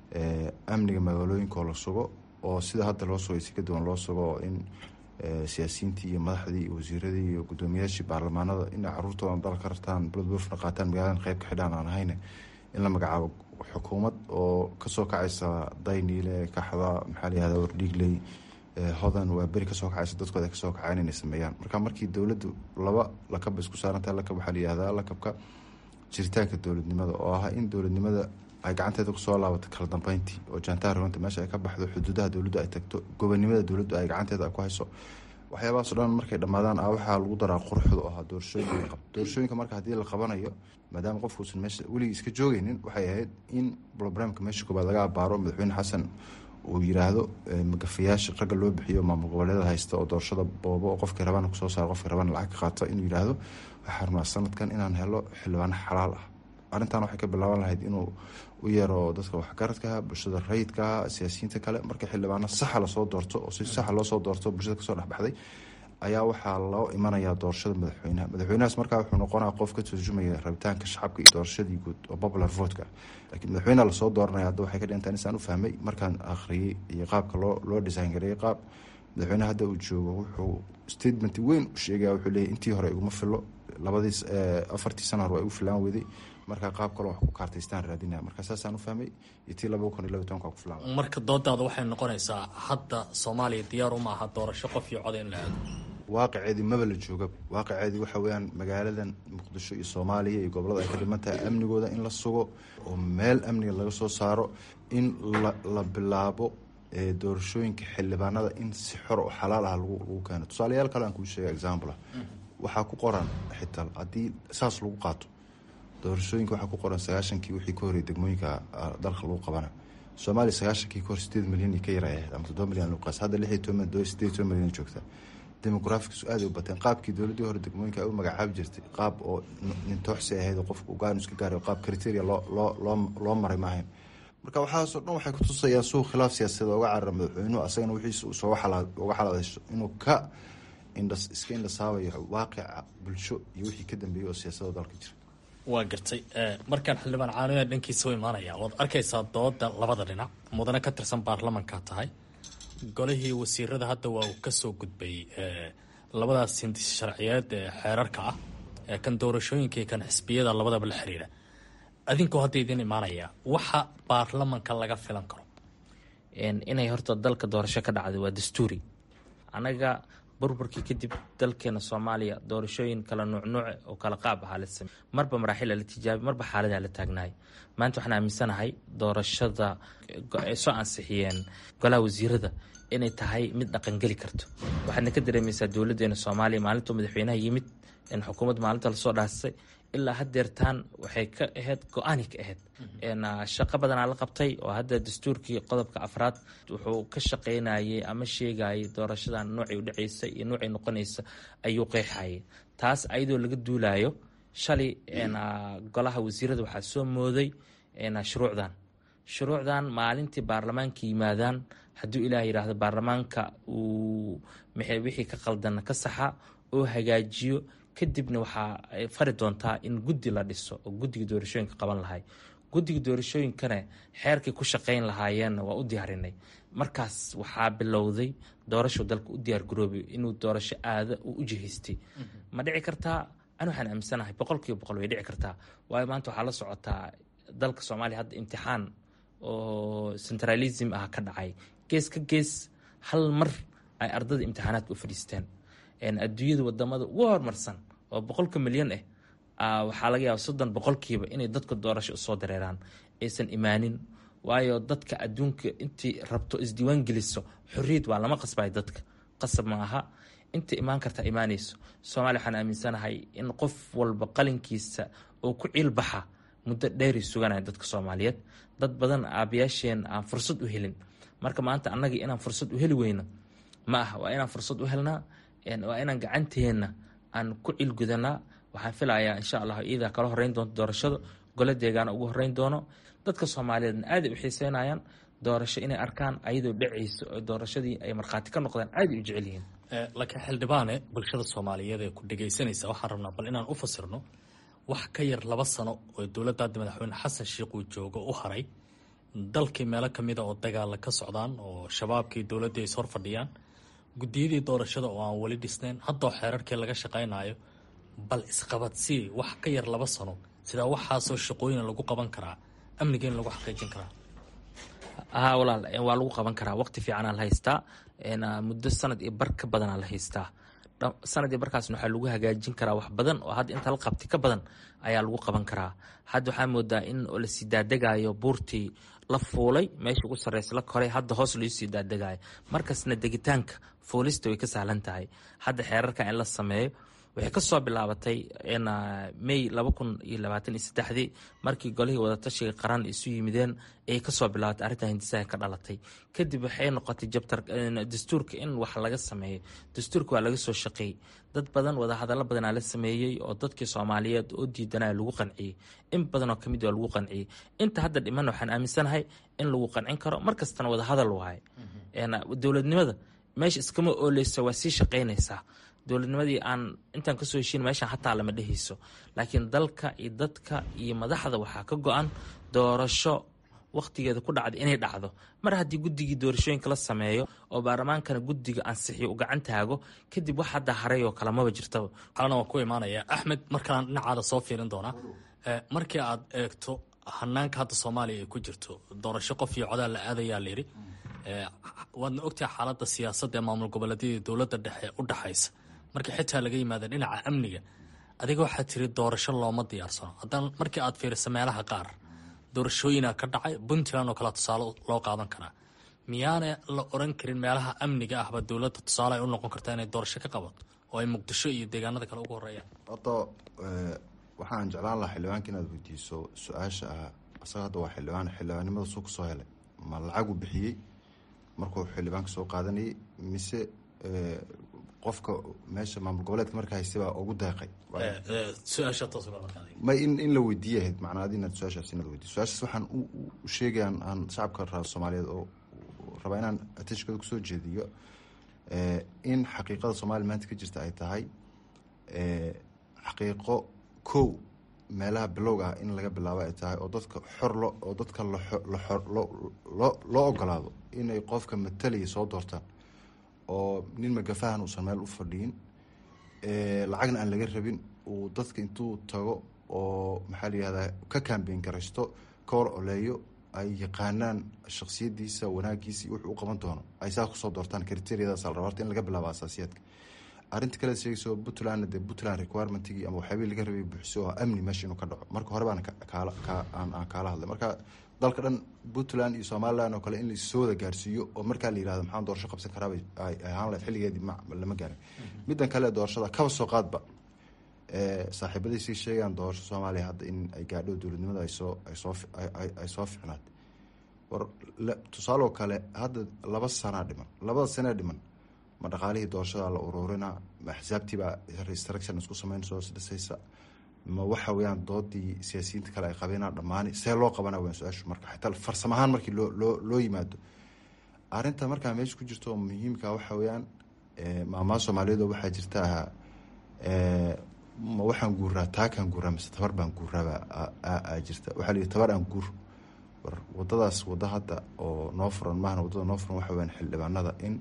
amniga magaalooyinkaoo la sugo oo sida hadda loo sugay si ka duwan loo sugo oo in siyaasiyiintii iyo madaxdii iyo wasiiradii iyo guddoomiyaashii baarlamaanada inay caruurtoodan dalka rartaan bloodbuufna qaataan magaaladan qeyb ka xidhaan aan ahayne in la magacaabo xukuumad oo kasoo kacaysa dayniile kaxda maxaa layihahda wardhiigley hodan waa beri kasoo kacaysa dadkooda ay kasoo kacaan inay sameeyaan marka markii dowladdu laba lakab isku saarantahay lakab waxaa layihahdaa lakabka jiritaanka dowladnimada oo ah in dowladnimada ay gacanteeda kusoo laabato kala dambeyntii oo jaantaha runta meesha ay ka baxdo xuduudaha dowladdu ay tagto gobonimada dowladdu ay gacanteeda ku hayso waxyaabahaas o dhan markay dhammaadaan a waxaa lagu daraa quruxda oo ahaa doorashooyinka la qabto doorashooyinka marka haddii la qabanayo maadaama qofkuusan meesha weligii iska joogeynin waxay ahayd in brobramka meesha koobaad laga abaaro madaxweyne xasan uu yiraahdo magafayaasha ragga loo bixiyo maamul goboleeda haysta oo doorashada boobo oo qofkii rabana kusoo saaro qofkii rabana lacag ka qaato inuu yiraahdo waxaa rabnaa sanadkan inaan helo xildhibaano xalaal ah arrintan waxay ka bilaaban lahayd inuu u yeero dadka waxgaradkaha bulshada rayidkaha siyaasiyiinta kale markii xildhibaano saxa lasoo doorto oo si saxa loosoo doorto bulshada kasoo dhexbaxday ayaa waxaa loo imanayaa doorashada madaxweynaha madaxweynahaas markaa wuxuu noqonaa qof ka turjumaya rabitaanka shacabka iyo doorashadii guud oo popular votka laakiin madaxweyneha lasoo dooranaya hadda waxay ka dhigantaa insaan u fahmay markaan akhriyey iyo qaabka loo loo design gareeyey qaab madaxweyneha hadda uu joogo wuxuu statement weyn u sheegaya wuxuu leeyahy intii hore iguma filo labadii afartii sana hore waa igu filaan weday marka qaab kaloo wax ku kaartaystaan raadinaya marka saasaan u fahmay iyo tii laba kun iyo laba tobanka ku filaan marka doodaada waxay noqonaysaa hadda soomaaliya diyaar uma aha doorasho qof iyo cod in la aado waaqiceedii maba la joogaba waaqiceedii waxa weyaan magaaladan muqdisho iyo soomaaliya iyo gobolada ay ka dhiman tahay amnigooda in la sugo oo meel amniga laga soo saaro in la bilaabo doorashooyinka xildhibaanada in si xor oo xalaal ah lagu keeno tusaalayaal kale aan kuu sheega example waxaa ku qoran xitaa haddii saas lagu qaato doorashooyinka waxaa ku qoran sagaashankii wixii ka horeyay degmooyinka dalka lagu qabana soomaaliya sagaashankii kahor sideed milyan ka yar ahayd ama toddoba milyan lagu qaas hadda lix iyo toban sideed iyo toban milyan joogta demografikiisu aad u bateen qaabkii dowladdii hore degmooyinka ay u magacaabi jirtay qaab oo nintooxsi ahayd oo qofka ugaan iska gaaray qaab criteria loo loo loo loo maray maahayn marka waxaasoo dhan waxay kutusayaan suuq khilaaf siyaasadeed ooga carara madaxweynuhu asagana wixiisa uu soo uga xalaadayso inuu ka indhas iska indhasaabayo waaqica bulsho iyo wixii ka dambeeyey oo siyaasadda dalka jira waa gartay markaan xildhibaan caanoya dhankiisa u imaanaya waad arkaysaa dooda labada dhinac mudane ka tirsan baarlamankaa tahay golihii wasiirada hadda waa uu kasoo gudbay labadaas hindis sharciyeed ee xeerarka ah ee kan doorashooyinka iyo kan xisbiyada labadaba la xiriira adinkoo hadda idin imaanaya waxa baarlamanka laga filan karo inay horta dalka doorasho ka dhacday waa dastuuri anaga burburkii kadib dalkeena soomaaliya doorashooyin kala nuucnuuce oo kala qaab ahaa la samey marba maraaxila la tijaabi marba xaaladaa la taagnaay maanta waxaan aaminsanahay doorashada ay soo ansixiyeen golaha wasiirada inay tahay mid dhaqangeli karto waxaadna ka dareemaysaa dowladeena soomaaliya maalintuu madaxweynaha yimid in xukuumadda maalinta lasoo dhaasay ilaa hadeertaan waxay ka ahayd go-aani ka ahayd shaqo badanaa la qabtay oo hadda dastuurkii qodobka afraad wuxuu ka shaqeynayay ama sheegayay doorashadan noocay u dhaceysa iyo noocay noqonaysa ayuu qeexayay taas ayadoo laga duulayo shalay golaha wasiirada waxaa soo mooday shuruucdan shuruucdan maalintii baarlamaanka yimaadaan hadduu ilaah yidhaahdo baarlamaanka uu wixii ka qaldan ka saxa oo hagaajiyo kadibna waxaa ay fari doontaa in guddi la dhiso oo guddiga doorashooyinka qaban lahay guddiga doorashooyinkana xeerkay ku shaqeyn lahaayeenna waa u diyaarinay markaas waxaa bilowday doorashu dalka u diyaargaroobay inuu doorasho aada uu u jihaystay ma dhici kartaa ani waxaan aaminsanahay boqol kiiba boqol way dhici kartaa waayo maanta waxaa la socotaa dalka soomaaliya hadda imtixaan oo centralism ah ka dhacay gees ka gees hal mar ay ardada imtixaanaadka u fadhiisteen adduunyada wadamada ugu horumarsan oo boqolka milyan ah waxaa laga yaaba soddon boqolkiiba inay dadka doorasho usoo dareeraan aysan imaanin waayo dadka adduunka intii rabto isdiiwaan geliso xorriyad waa lama qasbayo dadka qasab ma aha inta imaan karta imaanayso soomaaliya waxaan aaminsanahay in qof walba qalinkiisa oo ku ciilbaxa muddo dheeray suganaya dadka soomaaliyeed dad badan aabayaasheen aan fursad u helin marka maanta annagii inaan fursad u heli weyno ma ah waa inaan fursad u helnaa waa inaan gacanteenna aan ku cilgudanaa waxaan filayaa insha allah iidaa kala horeyn doonto doorashada golo deegaana ugu horeyn doono dadka soomaaliyeedna aaday u xiiseynayaan doorasho inay arkaan ayadoo dhacayso oo doorashadii ay markhaati ka noqdaan aaday u jecel yihiin laakiin xildhibaane bulshada soomaaliyeed ee ku dhegaysanaysa waxaan rabnaa bal inaan u fasirno wax ka yar laba sano oo dowladda hadda madaxweyne xasan sheikh uu joogo u haray dalkii meelo ka mida oo dagaala ka socdaan oo shabaabkii dowladdii is hor fadhiyaan guddiyadii doorashada oo aan weli dhisnayn haddoo xeerarkii laga shaqaynayo bal isqabadsii wax ka yar laba sano sidaa waxaasoo shaqooyin lagu qaban karaa amnigeena lagu xaqiijin karaa haa walaal waa lagu qaban karaa waqti fiicanaa la haystaa muddo sanad iyo bar ka badanaa la haystaa sanad iyo barkaasna waxaa lagu hagaajin karaa wax badan oo hadda inta la qabti ka badan ayaa lagu qaban karaa hadda waxaa moodaa in lasii daadegayo buurtii la fuulay meesha ugu sarreysa la koray hadda hoos loo sii daadegayo markasna degitaanka fuulista way ka sahlan tahay hadda xeerarka in la sameeyo waxay kasoo bilaabatay may laba kun iyo labaatan iyo saddexdii markii golihii wadatashiga qaran isu yimideen ayay kasoo bilaabatay arrintan hindisaha ka dhalatay kadib waxay noqotay jabtar dastuurka in wax laga sameeyo dastuurka waa laga soo shaqeeyey dad badan wadahadallo badanaa la sameeyey oo dadkii soomaaliyeed oo diidanaya lagu qanciyey in badanoo kamid waa lagu qanciyey inta hadda dhiman waxaan aaminsanahay in lagu qancin karo markastana wadahadal waaye dowladnimada meesha iskama ooleysa waa sii shaqeynaysaa dowladnimadii aan intaan kasoo heshiin meeshaan hataa lama dhehayso laakiin dalka iyo dadka iyo madaxda waxaa ka go-an doorasho wakhtigeeda ku dhacda inay dhacdo mar haddii guddigii doorashooyinka la sameeyo oo baarlamaankana guddiga ansixiyo u gacan taago kadib wax hadda haray oo kale maba jirtaba kalena waan ku imaanaya axmed markalaan dhinacaada soo fiirin doonaa markii aad eegto hanaanka hadda soomaaliya ay ku jirto doorasho qof iyo codaal la aadayaa layidhi waadna ogtahay xaaladda siyaasadda ee maamul goboleedyadii dowladda dhexe u dhexaysa markii xitaa laga yimaada dhinaca amniga adiga waxaa tiri doorasho looma diyaarsano haddana markii aad fiiriso meelaha qaar doorashooyina ka dhacay puntland oo kale tusaale loo qaadan karaa miyaana la oran karin meelaha amniga ahba dowladda tusaale ay u noqon kartaa inay doorasho ka qabato oo ay muqdisho iyo deegaanada kale ugu horeeyaan hadda waxaan jeclaan lahaa xildhibaanka inaad weydiiso su-aasha ah asaga hadda waa xildhibaan xildhibaannimada suu kasoo helay ma lacagu bixiyey markuu xildhibaanka soo qaadanayay mise qofka meesha maamul goboleedka marka haysta baa ugu deeqay ma in in la weydiiya ahayd macnaa adi inaad su-aashaas inaad weydiiso su-aashaas waxaan u sheegayaan aan shacabka raa soomaaliyeed oo rabaa inaan ateshkada kusoo jeediyo in xaqiiqada soomaaliya maanta ka jirta ay tahay xaqiiqo kow meelaha bilowga ah in laga bilaabo ay tahay oo dadka xor lo oo dadka loo loo ogolaado inay qofka matalaya soo doortaan oo nin magafahan uusan meel u fadhiyin lacagna aan laga rabin uu dadka intuu tago oo maxaa la yihahdaa ka kambeyn garaysto ka hor oleeyo ay yaqaanaan shaksiyadiisa wanaagiisa iyo wuxuu u qaban doono ay saas kusoo doortaan kriteriyadaas la raba horta in laga bilaabo asaasiyaadka arrinta kale sheegayso puntlandna dee puntland requirement-gii ama waxyaabihii laga rabay buuxiso oo amni meesha inuu ka dhaco marka hore baan kaala aan kaala hadlay marka dalka dhan puntland iyo somaliland oo kale in laissoo wada gaarsiiyo oo markaa la yihahdo maxaan doorasho qabsan karaaba ay ahaan lahayd xilligeedii lama gaarin middan kale doorashada kaba soo qaadba saaxiibaday sii sheegaan doorasho soomaaliya hadda in ay gaadho dowladnimada aysoo asoo ay soo ficnaad war tusaaloo kale hadda laba sanaa dhiman labada sanee dhiman ma dhaqaalihii doorashada la ururinaa ma axsaabtiibaa restruction isku sameynayso isdhisaysa ma waxa weyaan doodii siyaasiyiinta kale ay qabeenaa dhammaani see loo qabana weyan su-aashu marka xitaa farsamo ahaan markii loo loo loo yimaado arrinta markaa meesha ku jirto oo muhiimka waxa weyaan maamaa soomaaliyeed oo waxaa jirta ahaa ma waxaan guuraa taakaan guuraa mise tabar baan guuraaba jirta waxaa layihi tabar aan guur war wadadaas wada hadda oo noo furan maahna wadada noo furan waxa weyaan xildhibaanada in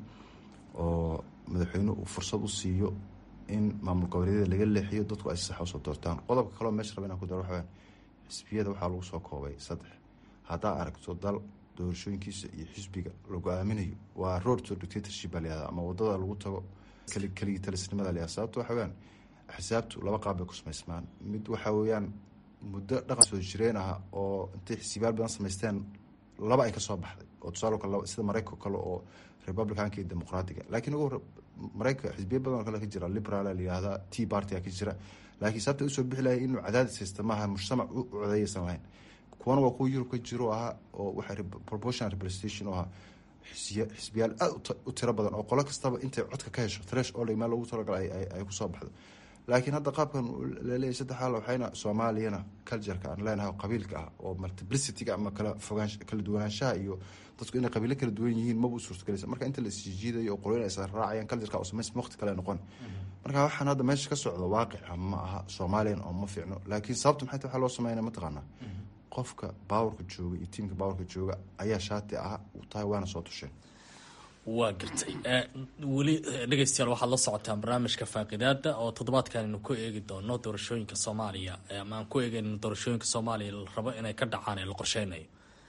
oo madaxweyne uu fursad u siiyo in maamul goboleedyada laga leexiyo dadku ay si sax usoo doortaan qodobka kaleo meesha raba inaan ku daro waxa weyaan xisbiyada waxaa lagu soo koobay saddex haddaa aragto dal doorashooyinkiisa iyo xisbiga lagu aaminayo waa road to dictatorship baa layihahda ama wadada lagu tago keligii talisnimada layihahda sababto waxa weyaan xisaabtu laba qaab bay ku samaysmaan mid waxa weeyaan muddo dhaqan soo jireen ah oo intay xisiibaal badan samaysteen laba ay kasoo baxday oo tusaale kale sida maraykanka kale oo republicanka iyo dimuqraatiga laakiin ugu maraykanka xisbiya badan oo kale ka jira liberal layihahda t party ka jira laakiin sababta usoo bixi lahay inuu cadaadis haysta maaha mujtamac u codeyaysan lahayn kuwana waa kuwa yurub ka jiro ahaa oo waxa proportional representation oo ahaa xisbiyaal aada u tiro badan oo qolo kastaba intay codka ka hesho thresh oo meel loogu talagalay ay kusoo baxdo laakiin hadda qaabkan laleeyahy saddexaal waxayna soomaaliyana cultureka aan leenahay qabiilka ah oo multiplicityga ama kala fogaan kala duwanaanshaha iyo dadku inay qabiilo kala duwan yihiin maba u suurtagelaysa marka inta la isjiidayo oo qoloyin ay raacayaan cultureka oo samays waqti kale noqon marka waxaan hadda meesha ka socdo waaqica ma aha soomaaliyan oo ma fiicno laakiin sababta maxay tahay waxaa loo sameynaya mataqaanaa qofka baawarka jooga iyo tiimka baawarka jooga ayaa shaati ah u tahay waana soo tusheen waa gartay weli dhegeystayaal waxaad la socotaan barnaamijka faaqidaada oo toddobaadkan aynu ku eegi doono doorashooyinka soomaaliya ama aan ku eegeyno doorashooyinka soomaaliya la rabo inay ka dhacaan ee la qorsheynayo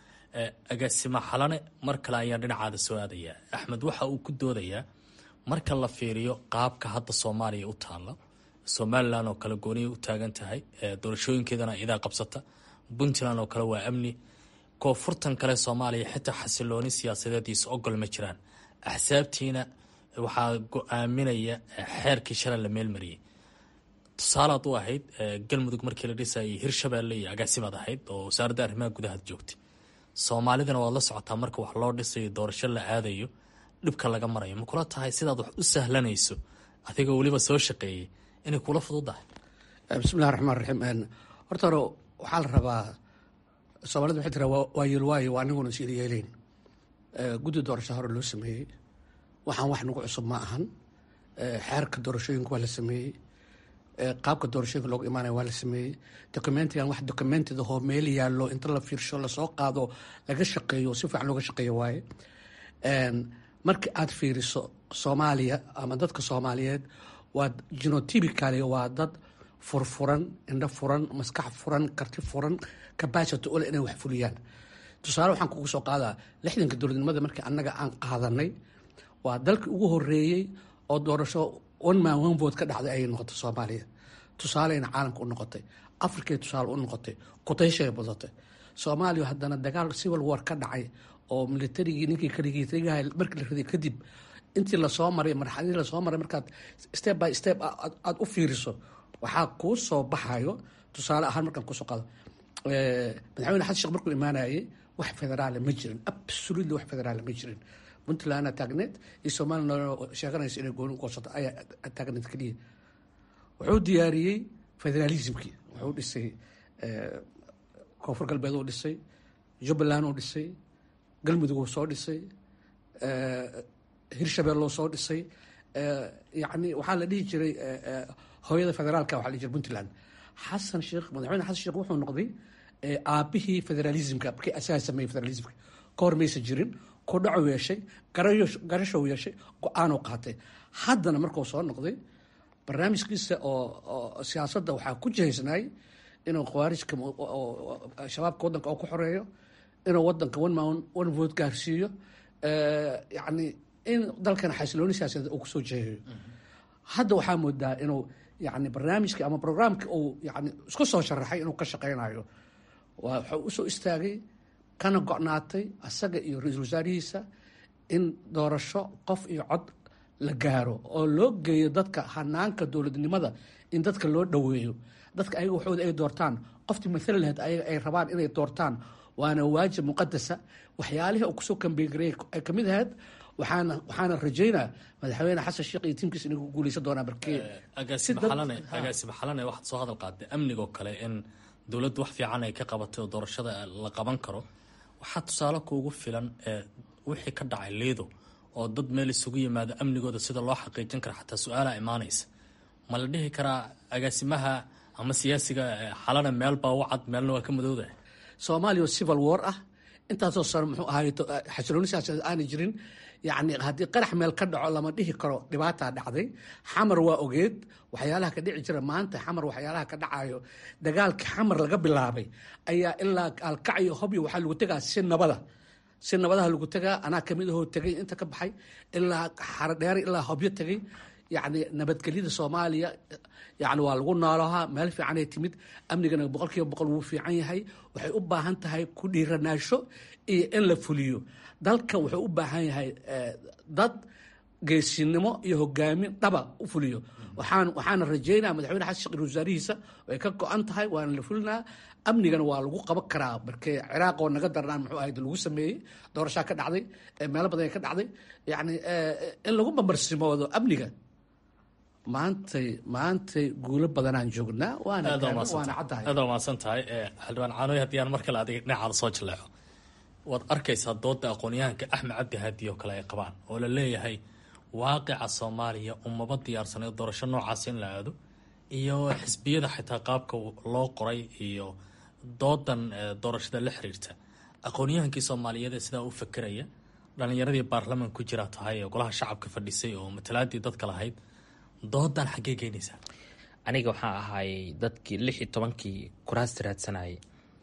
agaasima xalane mar kale ayaan dhinacaada soo aadaya axmed waxa uu ku doodayaa marka la fiiriyo qaabka hadda soomaaliya u taalla somalilan oo kale gooniya u taagan tahay doorashooyinkeedana idaa qabsata puntland oo kale waa amni koonfurtan kale soomaaliya xitaa xasilooni siyaasadeediisa ogol ma jiraan axsaabtiina waxaa go-aaminaya xeerkii shalay la meelmariyey tusaalaad u ahayd galmudug markii la dhisayay hirshabeelle iyo agaasimaad ahayd oo wasaaradda arrimaha gudahaad joogtay soomaalidana waad la socotaa marka wax loo dhisayo doorasho la aadayo dhibka laga marayo ma kula tahay sidaad wax u sahlanayso adigoo weliba soo shaqeeyey inay kula fududahay bismillahi raxmaan raxiim horta hore waxaa la rabaa soomaalida waxay tiraa waa yeelwaayo waa aniguna is yeeleyn guddi doorasho hore loo sameeyey waxaan wax nagu cusub ma ahan xeerka doorashooyinka waa la sameeyey qaabka doorashooyinka loogu imaanaya waa la sameeyey documentigan wax documentida hoo meel yaallo inta la fiirsho lasoo qaado laga shaqeeyo si fiican looga shaqeeyo waaye markii aad fiiriso soomaaliya ama dadka soomaaliyeed waa genotypicaly waa dad furfuran indho furan maskax furan karti furan capacity ule inay wax fuliyaan tusaale waxaan kugu soo qaadaa lixdanka dowladnimada markii annaga aan qaadanay waa dalkii ugu horeeyey oo doorasho one man one vote ka dhacday ayay noqotay soomaaliya tusaaleyna caalamka u noqotay africay tusaale u noqotay kutayshay badatay soomaaliya haddana dagaal civil war ka dhacay oo militarigii ninkii kaligiitagaha markii la riday kadib intii lasoo maray marxaladii lasoo maray markaad step by step aada u fiiriso waxaa kuu soo baxayo tusaale ahaan markaan kusoo qaado madaxweyne xasan sheekh markuu imaanayay wax federaala ma jirin absolutely wax federaala ma jirin puntlandna taagneed iyo somaliland sheeganaysa inay gooni goosato ayaa taagneed keliya wuxuu diyaariyey federalismkii wuxuu dhisay koonfur galbeed uu dhisay jubbaland uu dhisay galmudug uu soo dhisay hirshabelle uu soo dhisay yani waxaa la dhihi jiray hooyada federaalka waa la dhihi jiray puntland xasan sheekh madaxweyne xasan sheekh wuxuu noqday aabihii federalismka markii asaga sameeyey federalismka ka hor maysa jirin ku dhacu yeeshay garashow yeeshay go-aanuu qaatay haddana markuu soo noqday barnaamijkiisa oo siyaasadda waxaa ku jihaysnaay inuu khawaarijka shabaabka waddanka oo ku xoreeyo inuu wadanka one man one vote gaarsiiyo yani in dalkan xasilooni siyaasadeed uu kusoo jeeyayo hadda waxaa moodaa inuu yani barnaamijkii ama programkii uu yani isku soo sharaxay inuu ka shaqeynayo wuxuu usoo istaagay kana go-naatay asaga iyo ra-iisul wasaarihiisa in doorasho qof iyo cod la gaaro oo loo geeyo dadka hanaanka dowladnimada in dadka loo dhoweeyo dadka ayaga waxooda ay doortaan qoftii maala lahayd ayaga ay rabaan inay doortaan waana waajib muqadasa waxyaalihii uu kusoo kambeyngareey ay kamid ahayd waxaana waxaana rajaynaa madaxweyne xasan sheekh iyo tiimkiisa inay ku guuleysan doonaa markee agaasime xalane agaasime xalane waxaad soo hadal qaaday amnigoo kale in dowladdu wax fiican ay ka qabatay oo doorashada la qaban karo waxaa tusaale kuugu filan ee wixii ka dhacay liido oo dad meel isugu yimaado amnigooda sida loo xaqiijin kara xataa su-aalaha imaanaysa ma la dhihi karaa agaasimaha ama siyaasiga xalana meel baa u cad meelna waa ka madowda soomaaliya oo civil war ah intaasoo sano muxuu ahay xasilooni siyaasadeed aanay jirin yacni haddii qarax meel ka dhaco lama dhihi karo dhibaataa dhacday xamar waa ogeed waxyaalaha ka dhici jira maanta xamar waxyaalaha ka dhacayo dagaalka xamar laga bilaabay ayaa ilaa alkacyo hobyo waxaa lagu tegaa si nabada si nabadaha lagu tegaa anaa kamid ahoo tegay inta ka baxay ilaa xarodheere ilaa hobyo tegay yacni nabadgelyada soomaaliya yani waa lagu noolahaa meel fiicanay timid amnigana boqol kiiba boqol wuu fiican yahay waxay u baahan tahay ku dhiiranaasho iyo in la fuliyo dalka wuxuu u baahan yahay dad geesinimo iyo hogaamin dhaba u fuliyo waxaan waxaana rajeynaa madaxweyne xasan sheekh wasaarihiisa way ka go-an tahay waana la fulinaa amnigana waa lagu qaban karaa markee ciraaq oo naga darnaan muxuu ahayd lagu sameeyey doorashaa ka dhacday meelo badan ka dhacday yacni in lagu bambarsimoodo amniga maantay maantay guulo badanaan joognaa waana waana caddahay aad waa mahadsan tahay xildhibaan caanoy haddii aan mar kale adiga dhinacaada soo jaleeco waad arkaysaa dooda aqoon-yahanka axmed cabdi haadi oo kale ay qabaan oo la leeyahay waaqica soomaaliya umaba diyaarsanay doorasho noocaas in la aado iyo xisbiyada xitaa qaabka loo qoray iyo doodan doorashada la xiriirta aqoon-yahankii soomaaliyeed ee sidaa u fakeraya dhalinyaradii baarlaman ku jira tahay ee golaha shacabka fadhisay oo matalaadii dadka lahayd doodan xaggee keenaysaa aniga waxaa ahaayey dadkii lix iyo tobankii kuraasta raadsanayay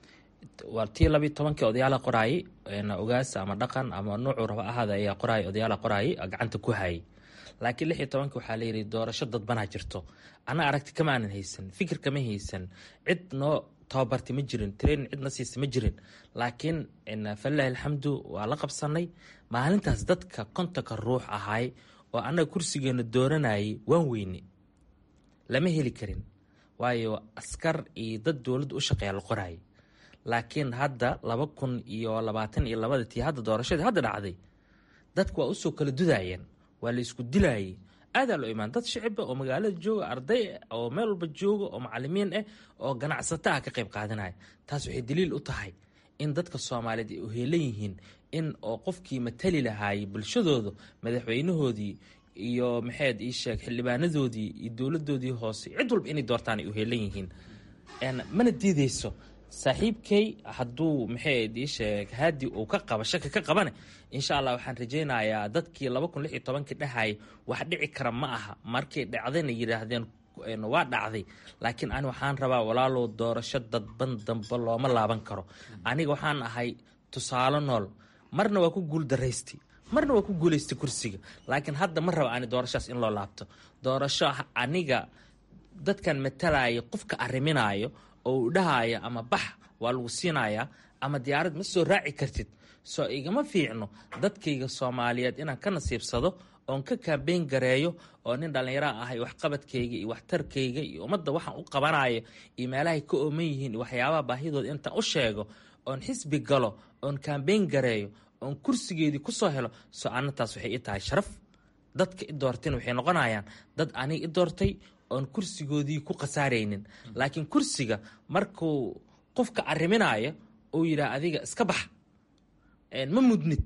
waa tii labiiyo tobankii odayaala qoraayay ogaasa ama dhaqan ama nuucuu raba ahaada ayaa qoraay odayaala qoraayay gacanta ku hayay laakiin lix iyo tobankii waxaa layidhi doorasho dadbanaa jirto ana aragti kama aanan haysan fikir kama haysan cid noo tababartay ma jirin training cidna siisa ma jirin laakiin falilahi alxamdu waa la qabsanay maalintaas dadka kontonka ruux ahay oo annaga kursigeena dooranayay waan weyne lama heli karin waayo askar iyo dad dowladda u shaqeeya la qoraayay laakiin hadda laba kun iyo labaatan iyo labada tii hadda doorashadii hadda dhacday dadku waa usoo kala dudayeen waa la isku dilayay aadaa loo imaan dad shiciba oo magaalada jooga arday oo meel walba jooga oo macalimiin ah oo ganacsato ah ka qayb qaadanaya taas waxay daliil u tahay in dadka soomaaliyeed ay uheelan yihiin in oo qofkii matali lahaayay bulshadooda madaxweynahoodii iyo maxayd ii sheeg xildhibaanadoodii iyo dowladoodii hoose cid walba inay doortaan ay uheelan yihiin mana diideyso saaxiibkay hadduu maxayd ii sheeg haadi uu ka qaba shaki ka qabane insha allah waxaan rajaynayaa dadkii laba kun lix iyo tobankii dhahayay wax dhici kara ma aha markay dhacdayna yidhaahdeen waa dhacday laakiin ani waxaan rabaa walaalow doorasho dadban dambe looma laaban karo aniga waxaan ahay tusaale nool marna waa ku guuldaraystay marna waa ku guulaystay kursiga laakiin hadda ma raba ani doorashaas in loo laabto doorasho aniga dadkan matalaya qofka arriminaayo oo u dhahaya ama bax waa lagu siinayaa ama diyaarad ma soo raaci kartid soo igama fiicno dadkayga soomaaliyeed inaan ka nasiibsado oon ka kaambeyn gareeyo oo nin dhallinyara ahay waxqabadkayga iyo waxtarkayga iyo ummadda waxaan u qabanayo iyo meelahay ka ooman yihiin iyo waxyaabaha baahidooda intaan u sheego oon xisbi galo oon kaambeyn gareeyo oon kursigeedii kusoo helo soo anataas waxay i tahay sharaf dadka i doortayna waxay noqonayaan dad aniga i doortay oon kursigoodii ku khasaaraynin laakiin kursiga markuu qofka arriminaayo uu yidhaah adiga iska bax ma mudnid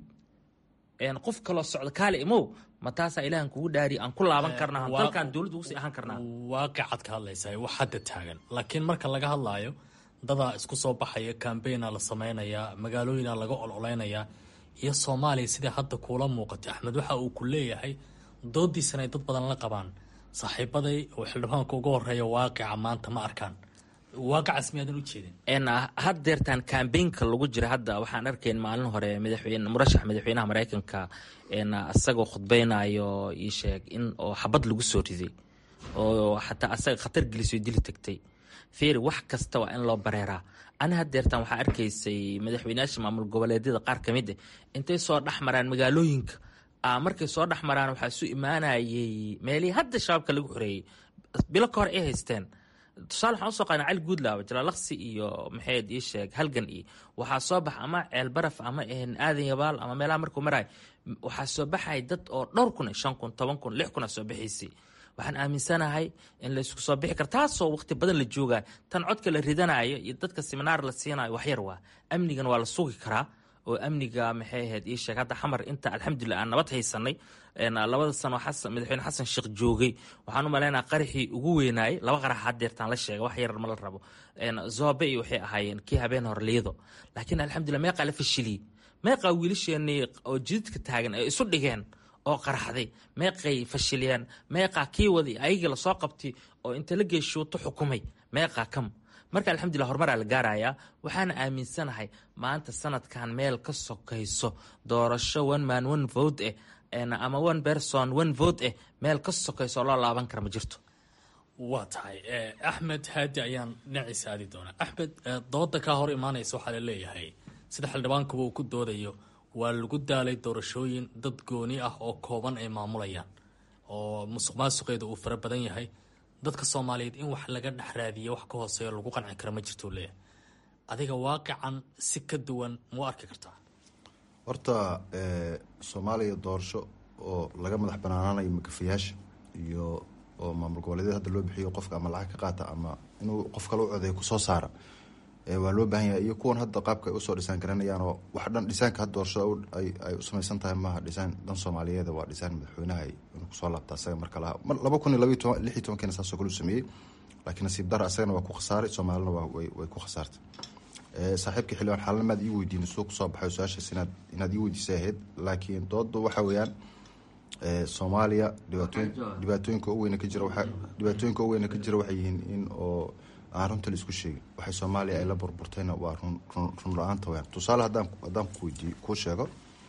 qof kaloo socdo kaale imow ma taasaa ilaahan kugu dhaari aan ku laaban karnaa dalkan dowladda ugu sii ahaan karnaa waaqicad ka hadlaysaa wax hadda taagan laakiin marka laga hadlaayo dadaa isku soo baxaya kambeynaa la samaynayaa magaalooyina laga ololeynayaa iyo soomaaliya sidai hadda kuula muuqatay axmed waxa uu ku leeyahay doodiisana ay dad badan la qabaan saaxiibaday oo xildhibaanka uga horeeya waaqica maanta ma arkaan waaqicas miyaadan u jeedin haddeertaan kambeynka lagu jira hadda waxaan arkayn maalin hore madaxweyne murashax madaxweynaha mareykanka isagoo khudbeynayo ii sheeg in oo xabad lagu soo riday oo xataa asaga khatar gelisoo dili tagtay fiiri wax kasta waa in loo bareeraa ani haddeertaan waxaa arkaysay madaxweyneyaasha maamul goboleedyada qaar ka mid ah intay soo dhex maraan magaalooyinka markay soo dhex maraan waxaa isu imaanayay meelihii hadda shabaabka lagu xoreeyey bilo ka hor ay haysteen tusaale waxaan usoo qaadna cali guudlaaba jalaalaqsi iyo maxayd ii sheeg halgan iyo waxaa soo bax ama ceel baraf ama aadan yabaal ama meelaha markuu maraay waxaa soo baxay dad oo dhowr kun shan kun toban kun lix kun a soo baxaysay waxaan aaminsanahay in laysku soo bixi karo taasoo waqti badan la joogaa tan codka la ridanayo iyo dadka seminaar la siinayo waxyar waa amnigan waa la sugi karaa oo amniga maxay ahayd ii sheeg hadda xamar inta alxamdulilah aan nabad haysanay labada sano madaxweyne xasan sheekh joogay waxaan u malaynaa qaraxii ugu weynaayay laba qarax hadeertaan la sheega wax yar ma la rabo zobe iyo waxay ahaayeen kii habeen hor liido laakiin alxamdulilah meeqaa la fashiliyey meeqaa wiilasheenii oo jididka taagan ay isu dhigeen oo qaraxday meeqay fashiliyeen meeqaa kii waday ayagii lasoo qabtay oo inta la geeshuuto xukumay meeqaa kam marka alxamdulilah horumaraa la gaarayaa waxaana aaminsanahay maanta sanadkan meel ka sokayso doorasho one man one vote eh ama one person one vote eh meel ka sokayso oo loo laaban kara ma jirto waa tahay axmed haadi ayaan dhinaciisa aadi doonaa axmed dooda kaa hor imaanaysa waxaa la leeyahay sida xildhibaankuba uu ku doodayo waa lagu daalay doorashooyin dad gooni ah oo kooban ay maamulayaan oo musuq maasuqeeda uu fara badan yahay dadka soomaaliyeed in wax laga dhex raadiyo wax ka hooseeyo lagu qanci kara ma jirtuu leeyahay adiga waaqican si ka duwan mau arki kartaa horta soomaaliya doorasho oo laga madax banaanaanayo makafayaasha iyo oo maamul goboleedyada hadda loo bixiyo qofka ama lacag ka qaata ama inuu qof kale u codeeyo kusoo saara waa loo baahan yahay iyo kuwan hadda qaabka ay usoo dhisaan garanayaan oo wax dhan dhisaanka hadda doorashada ay u samaysan tahay maaha dhisaan dan soomaaliyeed waa dhisaan madaxweynaha inuu kusoo laabta asaga marka laha laba kun iyo labaiy toban lix iyo tobankiina saasoo kale u sameeyey laakiin nasiib dara asagana waa ku khasaaray soomaalina waa way ku khasaartay saaxiibka xildhibaan xaalnamaad ii weydiin suu kusoo baxay su-aashaas inaad inaad ii weydiisay ahayd laakiin dooda waxa weeyaan soomaaliya dhibaatooyin dhibaatooyinka u weyna ka jira waa dhibaatooyinka u weyna ka jira waxay yihiin in oo aan runta la isku sheegin waxay soomaaliya ay la burburtayna waa run run la-aanta weyaan tusaale haddaan haddaan kuweydiiyo kuu sheego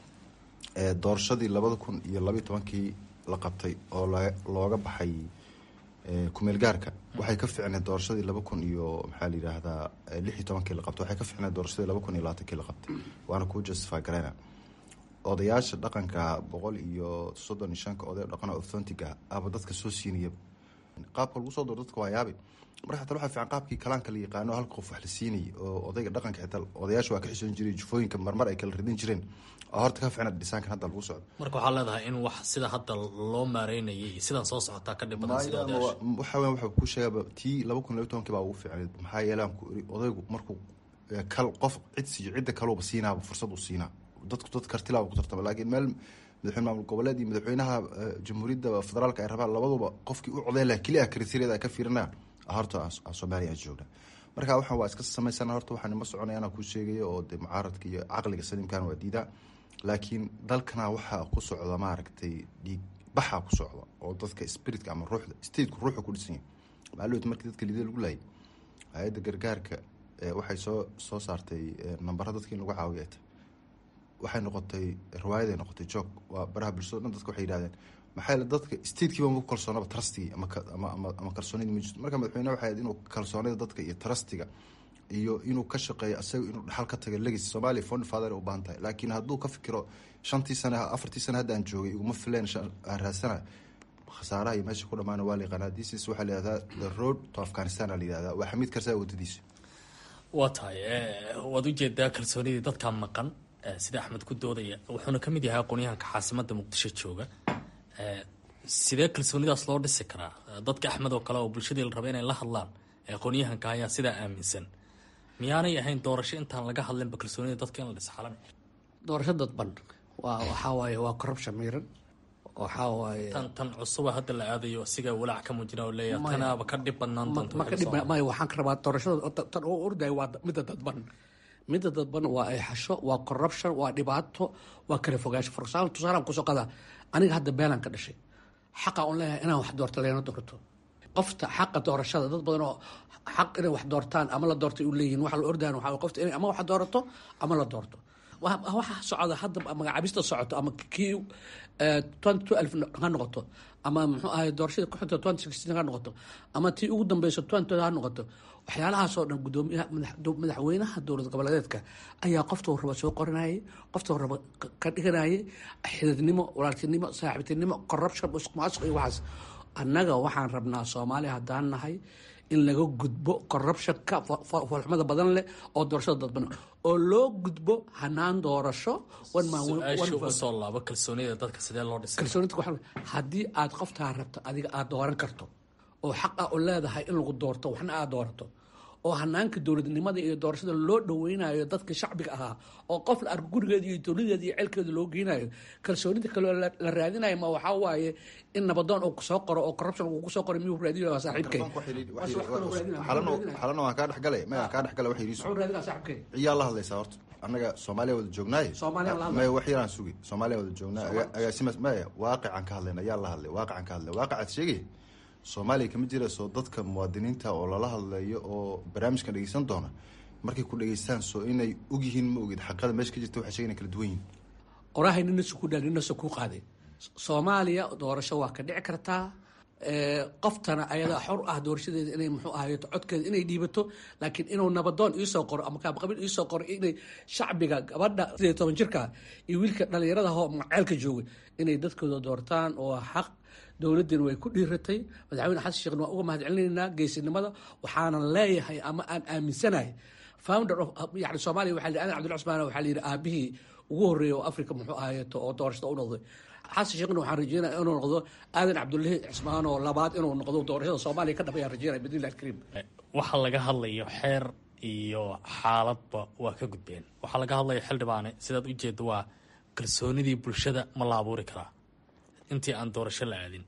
doorashadii labada kun iyo labaiy tobankii la qabtay oo looga baxay kumeel gaarka waxay ka ficneed doorashadii laba kun iyo maxaa la yidhaahdaa lix iyo tobankii la qabtay waxay ka ficneed doorashadii laba kun iyo labaatankii la qabtay waana kuu justify gareyna odayaasha dhaqanka boqol iyo soddon iyo shanka oday dhaqana authontiga aba dadka soo siinaya qaabka lagu soo dooro dadka waa yaabi marka xataa waxaa fiican qaabkii kalaanka la yaqaano halka qof wax la siinayay oo odayga dhaqanka xitaa odayaasha waa ka xisoon jiray jufooyinka marmar ay kala ridin jireen oo horta ka ficnaad dhisaankan hadda lagu socdo marka waxaa leedahay in wax sida hadda loo maareynayay iyo sidaan soo socotaa ka dhib badan sida odayaasha waxa weyan waxa kuu sheegaba tii laba kun iyo laba tobankii baa ugu fiicneed maxaa yeele aan ku iri odaygu markuu kal qof cid siiyo cidda kaleuba siinaaba fursad uu siinaa dadku dad kartilaaba ku tartama laakiin meel madaxweyne maamul goboleed iyo madaxweynaha jamhuuriyadda federaalka ay rabaan labaduba qofkii u codeyn laha keliya kriteeriyada ay ka fiirinayaan horta soomaaliya aan joogna marka waxaan waa iska samaysana horta waxaan ima soconaya anaa kuu sheegaya oo de mucaaradka iyo caqliga saliimkana waa diidaa laakiin dalkana waxaa ku socda maaragtay dhiig baxaa ku socda oo dadka spiritka ama ruuxda stateku ruuxa ku dhisan yahay maalowt markii dadka liida lagu laayay hay-adda gargaarka waxay soo soo saartay nambara dadka in lagu caawiyo ay tahay waxay noqotay riwaayaday noqotay joog waa baraha bulshado dhan dadka waxay yihahdeen maxaa yeele dadka statekiiba maku kalsoonaba trustigii ama ama ama kalsoonidii ma jirto marka madaxweyne waxay ahayd inuu kalsoonida dadka iyo trustiga iyo inuu ka shaqeeyo asaga inuu dhaxal ka taga legis soomaaliya fond father u baahan tahay laakiin hadduu ka fikiro shantii sane afartii sane hadda aan joogay iguma fileen aan raadsana khasaaraha iyo meesha ku dhamaana waa la yaqaanaa disis waxaa la yihahdaa the road to afghanistan aa la yihahdaa waa xamiid karsaa wadadiisa waa tahay waad ujeedaa kalsoonidii dadkaa maqan sida axmed ku doodaya wuxuuna ka mid yahay aqoonyahanka caasimada muqdisho jooga sidee kalsoonidaas loo dhisi karaa dadka axmed oo kale oo bulshadii la raba inay la hadlaan aqoonyahanka ayaa sidaa aaminsan miyaanay ahayn doorasho intaan laga hadlinba kalsoonida dadka in la dhis xalan doorasho dadban waa waxaa waaye waa corruption miiran waxaa waaye tan tan cusuba hadda la aadayo asigaa walaac ka muujina oo leeyahay tanaaba ka dhib badnaan doonta ma ka dhib maya waxaan ka rabaa doorashada tan oo ordayo waa midda dadban midda dadban waa ay xasho waa corruption waa dhibaato waa kala fogaansho for example tusaalaan kusoo qadaa aniga hadda beelan ka dhashay xaqa un leeyahay inaan wax doorto leena doorto qofta xaqa doorashada dad badan oo xaq inay wax doortaan ama la doortay u leeyihin waxa la ordayan waxaa qofta inay ama wax doorato ama la doorto waxa socda hadda magacaabista socoto ama kii twenty two alf ha noqoto ama muxuu ahay doorashadii kuxunta twenty sixteen ha noqoto ama tii ugu dambeyso twenty ha noqoto waxyaalahaasoo dhan gudoomiyaha madaxweynaha dowlad goboleedeedka ayaa qoftuu raba soo qoranayay qoftuu raba ka dhiganayay xididnimo walaaltinimo saaxiibtinimo corruption musuqmaasuq iyo waxaas annaga waxaan rabnaa soomaaliya haddaan nahay in laga gudbo corruptionka foolxumada badan leh oo doorashada dadban oo loo gudbo hanaan doorasho usoo laabo kalsoonida dadka sidee loo dhisay kalsoonida haddii aad qoftaa rabto adiga aad dooran karto oo xaq ah u leedahay in lagu doorto waxna aad doorato oo hanaanka dowladnimada iyo doorashada loo dhaweynayo dadka shacbiga ahaa oo qof la arko gurigeeda iyo dowladeeda iyo ceelkeeda loo geynayo kalsoonida kaloo la raadinayo ma waxaa waaye in nabadoon uu kusoo qoro oo corruption uu kusoo qoro miyuu raadinayo saaxiibkay xalana waan kaa dhexgalay maya kaa dhexgalay wax yidhi muxuu raadinaa saaxiibkay ciyaa la hadlaysaa horta annaga soomaaliya wada joognaaye Soomaaliya la hadlay. maya wax yaraan sugi soomaaliya wada joognaa agaasimas maya waaqicaan ka hadlayna ayaa la hadlay waaqicaan ka hadlay waaqacaad sheegay soomaaliya kama jirayso dadka muwaadiniinta oo lala hadlayo oo barnaamijkan dhegeysan doona markay ku dhegeystaan soo inay ogyihiin ma ogid xaqada meesha ka jirta waxay sheegana kala duwan yihin qorahay nina su ku dhaa nina su ku qaaday soomaaliya doorasho waa ka dhici kartaa ee, qoftana ayadaa xor ah doorashadeeda inay muxuu ahayeto codkeeda inay dhiibato laakiin inuu nabadoon iisoo qoro ama kaabqabiil iisoo qoro inay shacbiga gabadha sideed iyo toban jirka iyo wiilka dhalinyarada hoo maceelka jooga inay dadkooda doortaan oo xaq dowladdeena way ku dhiiratay madaxweyne xasan sheekhna waan uga mahadcelinaynaa geesinimada waxaanan leeyahay ama aan aaminsanahay founder of yani soomaaliya waxaa la yidhi adan cabdul cusmaan waxaa la yidhi aabihii ugu horreeyay oo africa muxuu ahayeeto oo doorashada u noqday xasan sheekhna waxaan rajeynaya inuu noqdo aadan cabdullahi cismaan oo labaad inuu noqdo doorashada soomaaliya ka dhabayaan rajeynaya bidnillahi alkariim waxaa laga hadlayo xeer iyo xaaladba waa ka gudbeen waxaa laga hadlaya xildhibaane sidaad u jeedda waa kalsoonidii bulshada ma la abuuri karaa intii aan doorasho la aadin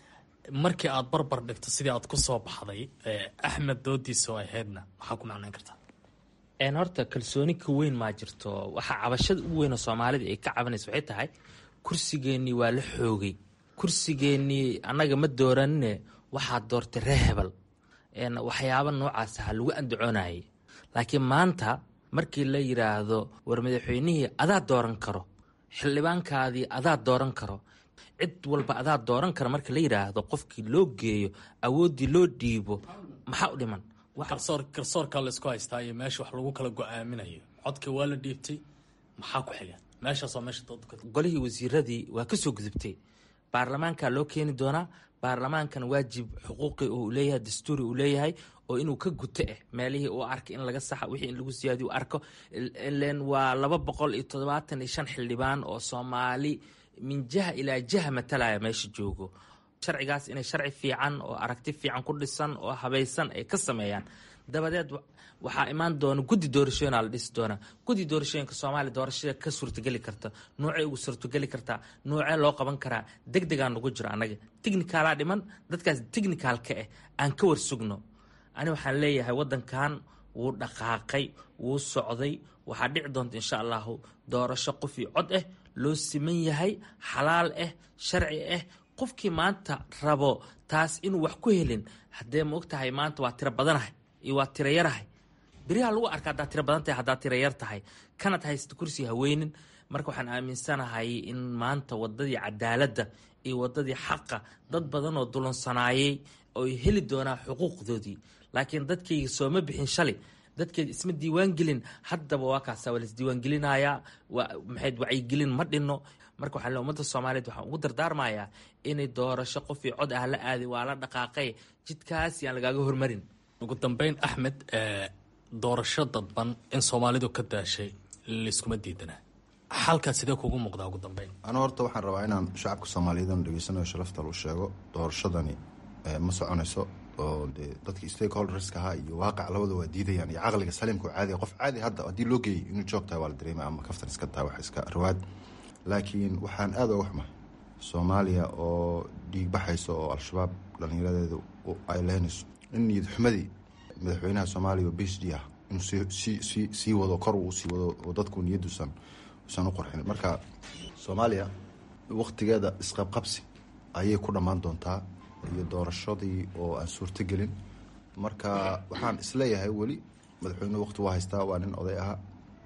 markii aad barbar dhigto sidii aad ku soo baxday ee axmed doodiisa oo ahaydna maxaa ku macnayn kartaa een horta kalsooni ka weyn maa jirto waxaa cabashada ugu weyn oo soomaalida ay ka cabanaysa waxay tahay kursigeennii waa la xoogay kursigeennii annaga ma dooranine waxaad doortay ree hebel een waxyaaba noocaas aha lagu andacoonayay laakiin maanta markii la yidhaahdo war madaxweynihii adaa dooran karo xildhibaankaadii adaa dooran karo cid walba adaa dooran kara marka la yidhaahdo qofkii loo geeyo awooddii loo dhiibo maxaa u dhiman Waxa- garsoor garsoorkaa la isku haystaa iyo meesha wax lagu kala go-aaminayo codka waa la dhiibtay maxaa ku xiga meeshaasoo meesha dooda ka golihii wasiiradii waa ka soo gudubtay baarlamaanka loo keeni doonaa baarlamaankan waajib xuquuqi uu leeyahay dastuuri uu leeyahay oo inuu ka guto eh meelihii uu arkay in laga saxa wixii in lagu siyaadiyo u arko ilen waa laba boqol iyo toddobaatan iyo shan xildhibaan oo soomaali min jaha ilaa jaha matalaya meesha joogo sharcigaas inay sharci fiican oo aragti fiican ku dhisan oo habaysan ay ka sameeyaan dabadeed wa- waxaa imaan doona guddi doorashooyina la dhisi doonaa guddi doorashooyinka soomaaliya doorashada ka suurtageli karta noocay ugu suurtageli kartaa noocee loo qaban karaa deg degaa nagu jiro annaga technicalaa dhiman dadkaas technicalka ah aan ka warsugno ani waxaan leeyahay wadankan wuu dhaqaaqay wuu socday waxaa dhici doonta insha allahu doorasho qof iyo cod ah loo siman yahay xalaal ah sharci ah qofkii maanta rabo taas inuu wax ku helin haddee ma ogtahay maanta waa tiro badanahay iyo waa tiro yarahay beriha lagu arka haddaad tiro badan tahay haddaad tiro yar tahay kanad haysta kursi haweynin marka waxaan aaminsanahay in maanta wadadii cadaaladda iyo wadadii xaqa dad badan oo dulansanaayey oy heli doonaa xuquuqdoodii laakiin dadkayga sooma bixin shalay dadkeed isma diiwaan gelin haddaba waa kaasa waa laisdiiwaangelinayaa waa maxayd wacyigelin ma dhinno marka waxaa le ummadda soomaaliyeed waxaan ugu dardaarmayaa inay doorasho qof iyo cod ah la aaday waa la dhaqaaqay jidkaas yaan lagaaga hormarin ugu dambeyn axmed ee doorasho dadban in soomaalidu ka daashay layskuma diidana xalkaa sidee kugu muuqdaa ugu dambeyn anu horta waxaan rabaa inaan shacabka soomaaliyeed oon dhegeysanayo sharafta lu sheego doorashadani eh, ma soconayso oo dee dadkii stakeholderska ahaa iyo waaqac labada waa diidayaan iyo caqliga saliimka oo caadiga qof caadi hadda haddii loo geeyay inuu joog tahay waa la dareemay ama kaftan iska tahay wax iska rawaad laakiin waxaan aada uga xumahay soomaaliya oo dhiig baxaysa oo al-shabaab dhallinyaradeedu u- ay leynayso in niyad xumadii madaxweynaha soomaaliya oo b h d ah inuu sii sii sii sii wado kor uu sii wado oo dadku niyadduusan usan u qorxin marka soomaaliya waktigeeda isqabqabsi ayay ku dhammaan doontaa iyo doorashadii oo aan suurtogelin marka waxaan isleeyahay weli madaxweynuhu waqti waa haystaa waa nin oday aha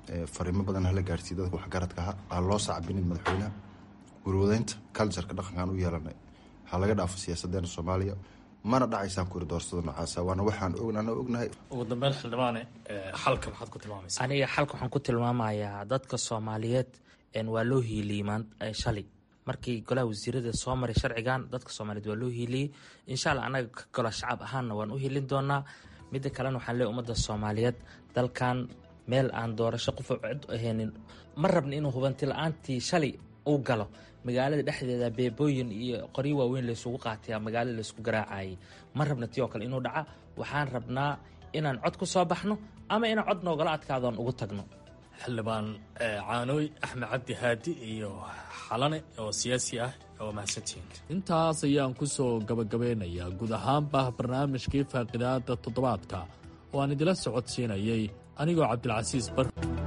fariimo badan hala gaarsiiy dadka waxgaradka aha ha loo sacbinin madaxweynaha warwadeynta culturka dhaqankaan u yeelanay ha laga dhaafo siyaasadeena soomaaliya mana dhacaysaan kuri doorsada nocaasa waana waxaan ana ognahay ugu dambeyn xildhibaane xalka maxaad ku tilmaamaysa aniga xalka waxaan ku tilmaamayaa dadka soomaaliyeed waa loo hiiliyey shalay markii golaha wasiirada soo maray sharcigan dadka soomaaliyeed waa loo hiiliyey insha alla anaga ka golo shacab ahaanna waan u hiilin doonaa midda kalena waxaan leey ummadda soomaaliyeed dalkan meel aan doorasho qofa cid ahaynin ma rabna inuu hubanti la-aantii shalay uu galo magaalada dhexdeeda beebooyin iyo qoryo waaweyn laysugu qaataya magaalada laysku garaacayay ma rabna tii oo kale inuu dhaca waxaan rabnaa inaan cod ku soo baxno ama inaan cod noogala adkaadoon ugu tagno xildhibaan caanooy axmed cabdi haadi iyo xalane oo siyaasi ah oo mahadsantihiin intaas ayaan ku soo gabagabeynayaa guud ahaanba barnaamijkii faaqidaada toddobaadka oo aan idila socodsiinayay anigoo cabdilcasiis bar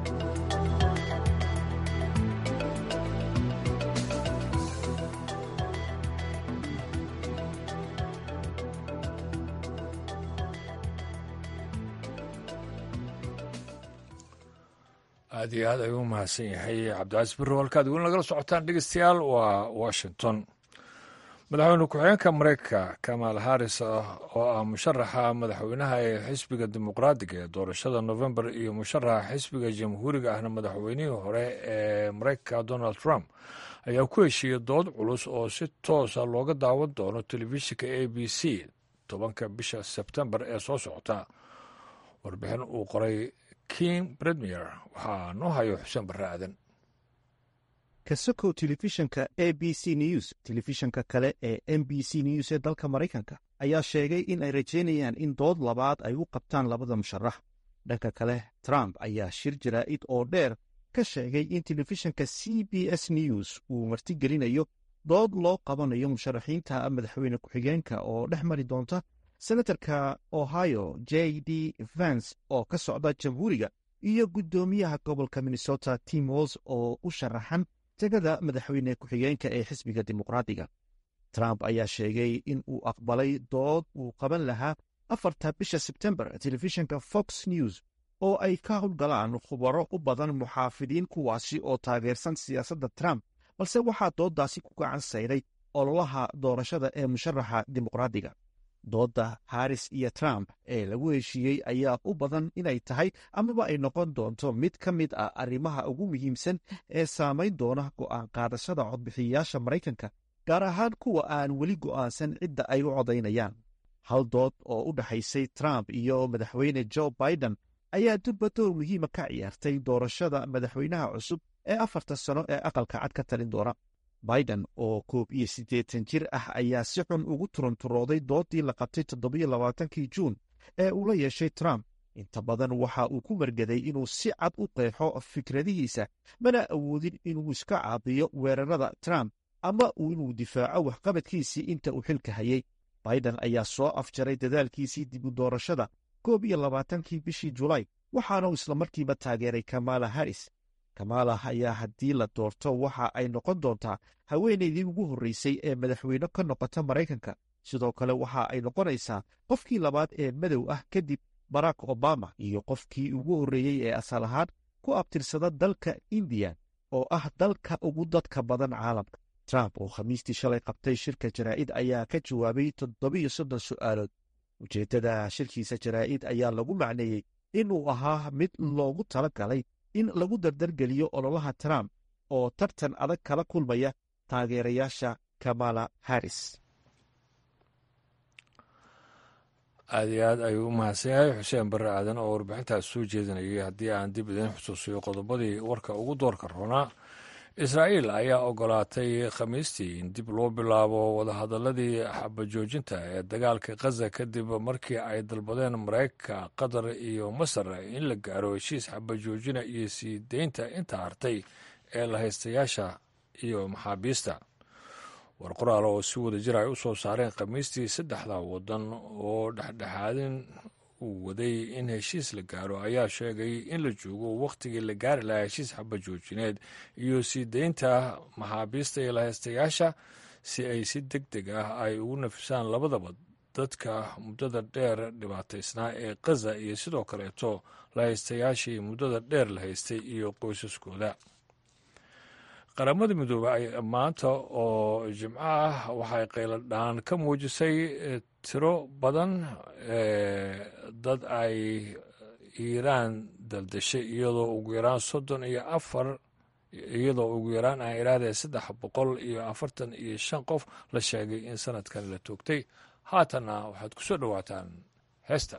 aad iyo aad ayuu u mahadsan yahay cabdicasiis birro halkaad weli nagala socotaan dhegeystayaal waa washington madaxweyne ku-xigeenka mareykanka kamal harris oo ah musharaxa madaxweynaha ee xisbiga dimuqraadiga ee doorashada november iyo musharaxa xisbiga jamhuuriga ahna madaxweynihii hore ee mareykanka donald trump ayaa ku heshiiyey dood culus oo si toosa looga daawan doono telefishinka a b c tobanka bisha sebtembar ee soo socota warbixin uu qoray king bredmier waxaa noo hayo xuseen barre aadan kasokow telefishanka a b c news telefishanka kale ee m b c news ee dalka maraykanka ayaa sheegay in ay rajaynayaan in dood labaad ay u qabtaan labada musharax dhanka kale trump ayaa shir jaraa'id oo dheer ka sheegay in telefishanka c b s news uu martigelinayo dood loo qabanayo musharaxiinta madaxweyne ku-xigeenka oo dhex mari doonta senatarka ohio j d vance oo ka socda jamhuuriga iyo guddoomiyaha gobolka minnesota tim walls oo u sharaxan tegada madaxweyne ku-xigeenka ee xisbiga dimuqraadiga trump ayaa sheegay in uu aqbalay dood uu qaban lahaa afarta bisha sebtembar telefishinka fox news oo ay ka howlgalaan khubaro u badan muxaafidiin kuwaasi oo taageersan siyaasadda trump balse waxaa dooddaasi ku gacan sayray ololaha doorashada ee musharaxa dimuqraadiga doodda haris iyo trump ee lagu heshiiyey ayaa u badan inay tahay amaba ay noqon doonto mid ka mid ah arrimaha ugu muhiimsan ee saamayn doona go'aan qaadashada codbixiyayaasha maraykanka gaar ahaan kuwa aan weli go'aansan cidda ay u codaynayaan hal dood oo u dhexaysay trump iyo madaxweyne jo biden ayaa durba door muhiima ka ciyaartay doorashada madaxweynaha cusub ee afarta sano ee aqalka cad ka talin doona biden oo koob iyo siddeetan jir ah ayaa si xun ugu turunturooday doodii la qabtay toddobiyo labaatankii juun ee uu la yeeshay trump inta badan waxa uu ku margaday inuu si cad u qeexo fikradihiisa mana awoodin inuu iska caabiyo weerarada trump ama inuu difaaco waxqabadkiisii inta uu xilka hayay biden ayaa soo afjaray dadaalkiisii dib u doorashada koob iyo labaatankii bishii julaay waxaanu islamarkiiba taageeray kamala harris kamala ayaa haddii la doorto waxa ay noqon doontaa haweenaydii ugu horreysay ee madaxweyne ka noqota maraykanka sidoo kale waxa ay noqonaysaa qofkii labaad ee madow ah kadib barack obama iyo qofkii ugu horreeyey ee asal ahaan ku abtirsada dalka indiya oo ah dalka ugu dadka badan caalamka trump oo khamiistii shalay qabtay shirka jaraa'id ayaa ka jawaabay toddobiyo soddon su'aalood ujeeddada shirkiisa jaraa'id ayaa lagu macneeyey inuu ahaa mid loogu tala galay in lagu dardargeliyo ololaha trump oo tartan adag kala kulmaya taageerayaasha kamala harris aad iyo aad ayuu u mahadsan yahay xuseen barre aadan oo warbixintaas soo jeedinayay haddii aan dib idiin xusuusiyo qodobadii warka ugu doorka roonaa israa'iil ayaa ogolaatay khamiistii in dib loo bilaabo wadahadaladii xabajoojinta ee dagaalka khaza kadib markii ay dalbadeen maraykanka qatar iyo masar in la gaaro heshiis xabajoojina iyo sii deynta inta hartay ee la haystayaasha iyo maxaabiista war qoraal oo si wada jir ay u soo saareen khamiistii saddexda waddan oo dhexdhexaadin uu waday in heshiis la gaaro ayaa sheegay in la joogo wakhtigii la gaari lahaa heshiis xabajoojineed iyo sii deynta maxaabiista iyo lahaystayaasha si ay si deg deg ah ay ugu nafisaan labadaba dadka muddada dheer dhibaataysnaa ee khaza iyo sidoo kaleeto la haystayaashii muddada dheer la haystay iyo qoysaskooda qaramada midoobey maanta oo jimco ah waxay qayladhaan ka muujisay tiro badan dad ay iiraan daldashay iyadoo ugu yaraan soddon iyo afar iyadoo ugu yaraan aan iraadee saddex boqol iyo afartan iyo shan qof la sheegay in sanadkan la toogtay haatanna waxaad ku soo dhowaataan heestan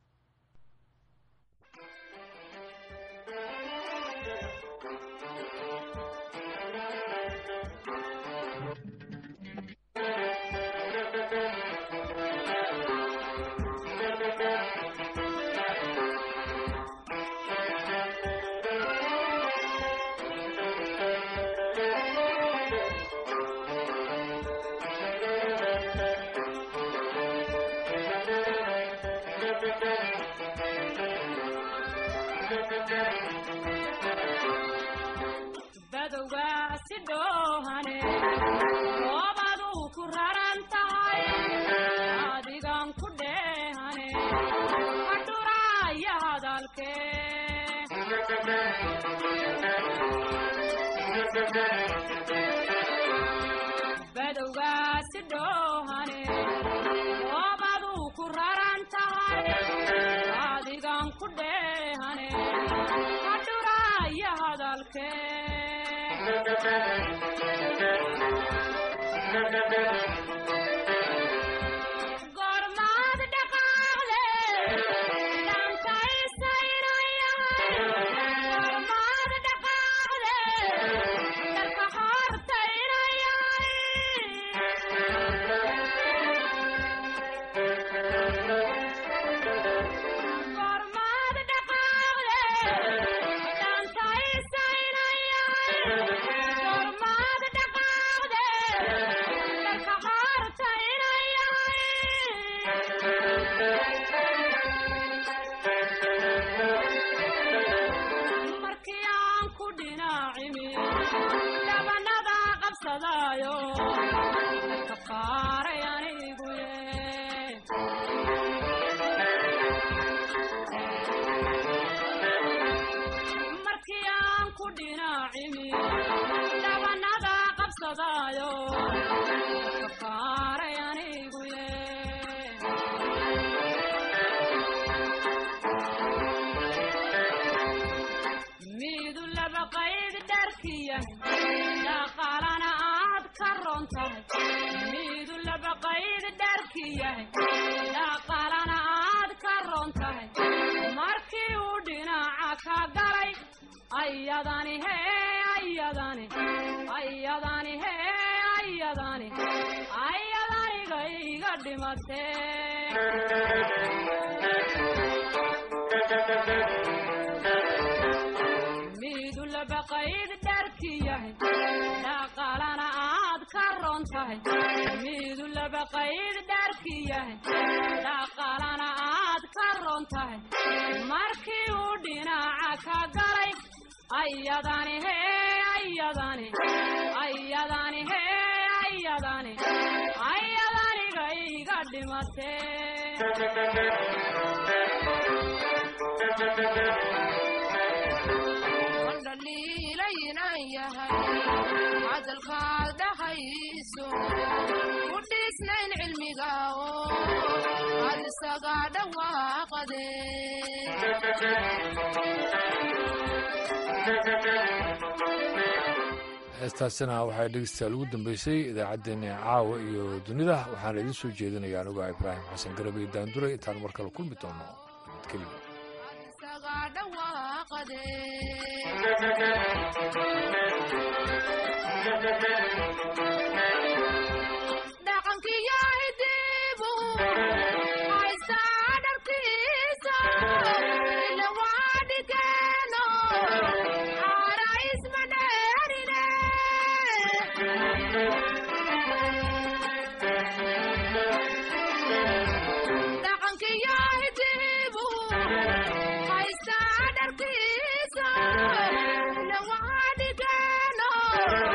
heestaasina waxay dhegeystayaal ugu dambeysay idaacaddeenna caawa iyo dunida waxaana idiin soo jeedinaya aniguo ibraahim xasan garabey daanduray intaan mar kale kulmi doono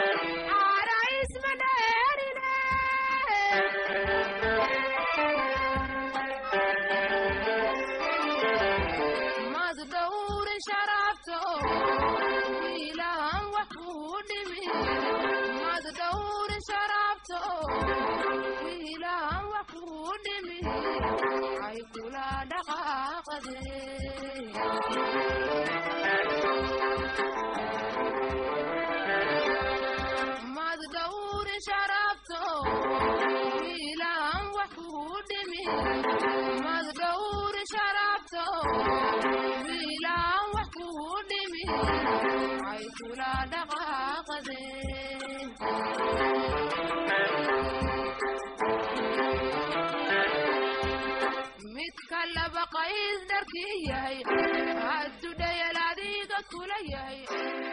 Thank you. ay kula dhaqaaqade mad dhawri sharafto wiilaan wax kugu dhimi mad dhawri sharafto wiilaan wax kugu dhimi ay kula dhaqaaqade midka laba qays dharkii yahay hadduu dhayal adiga kula yahay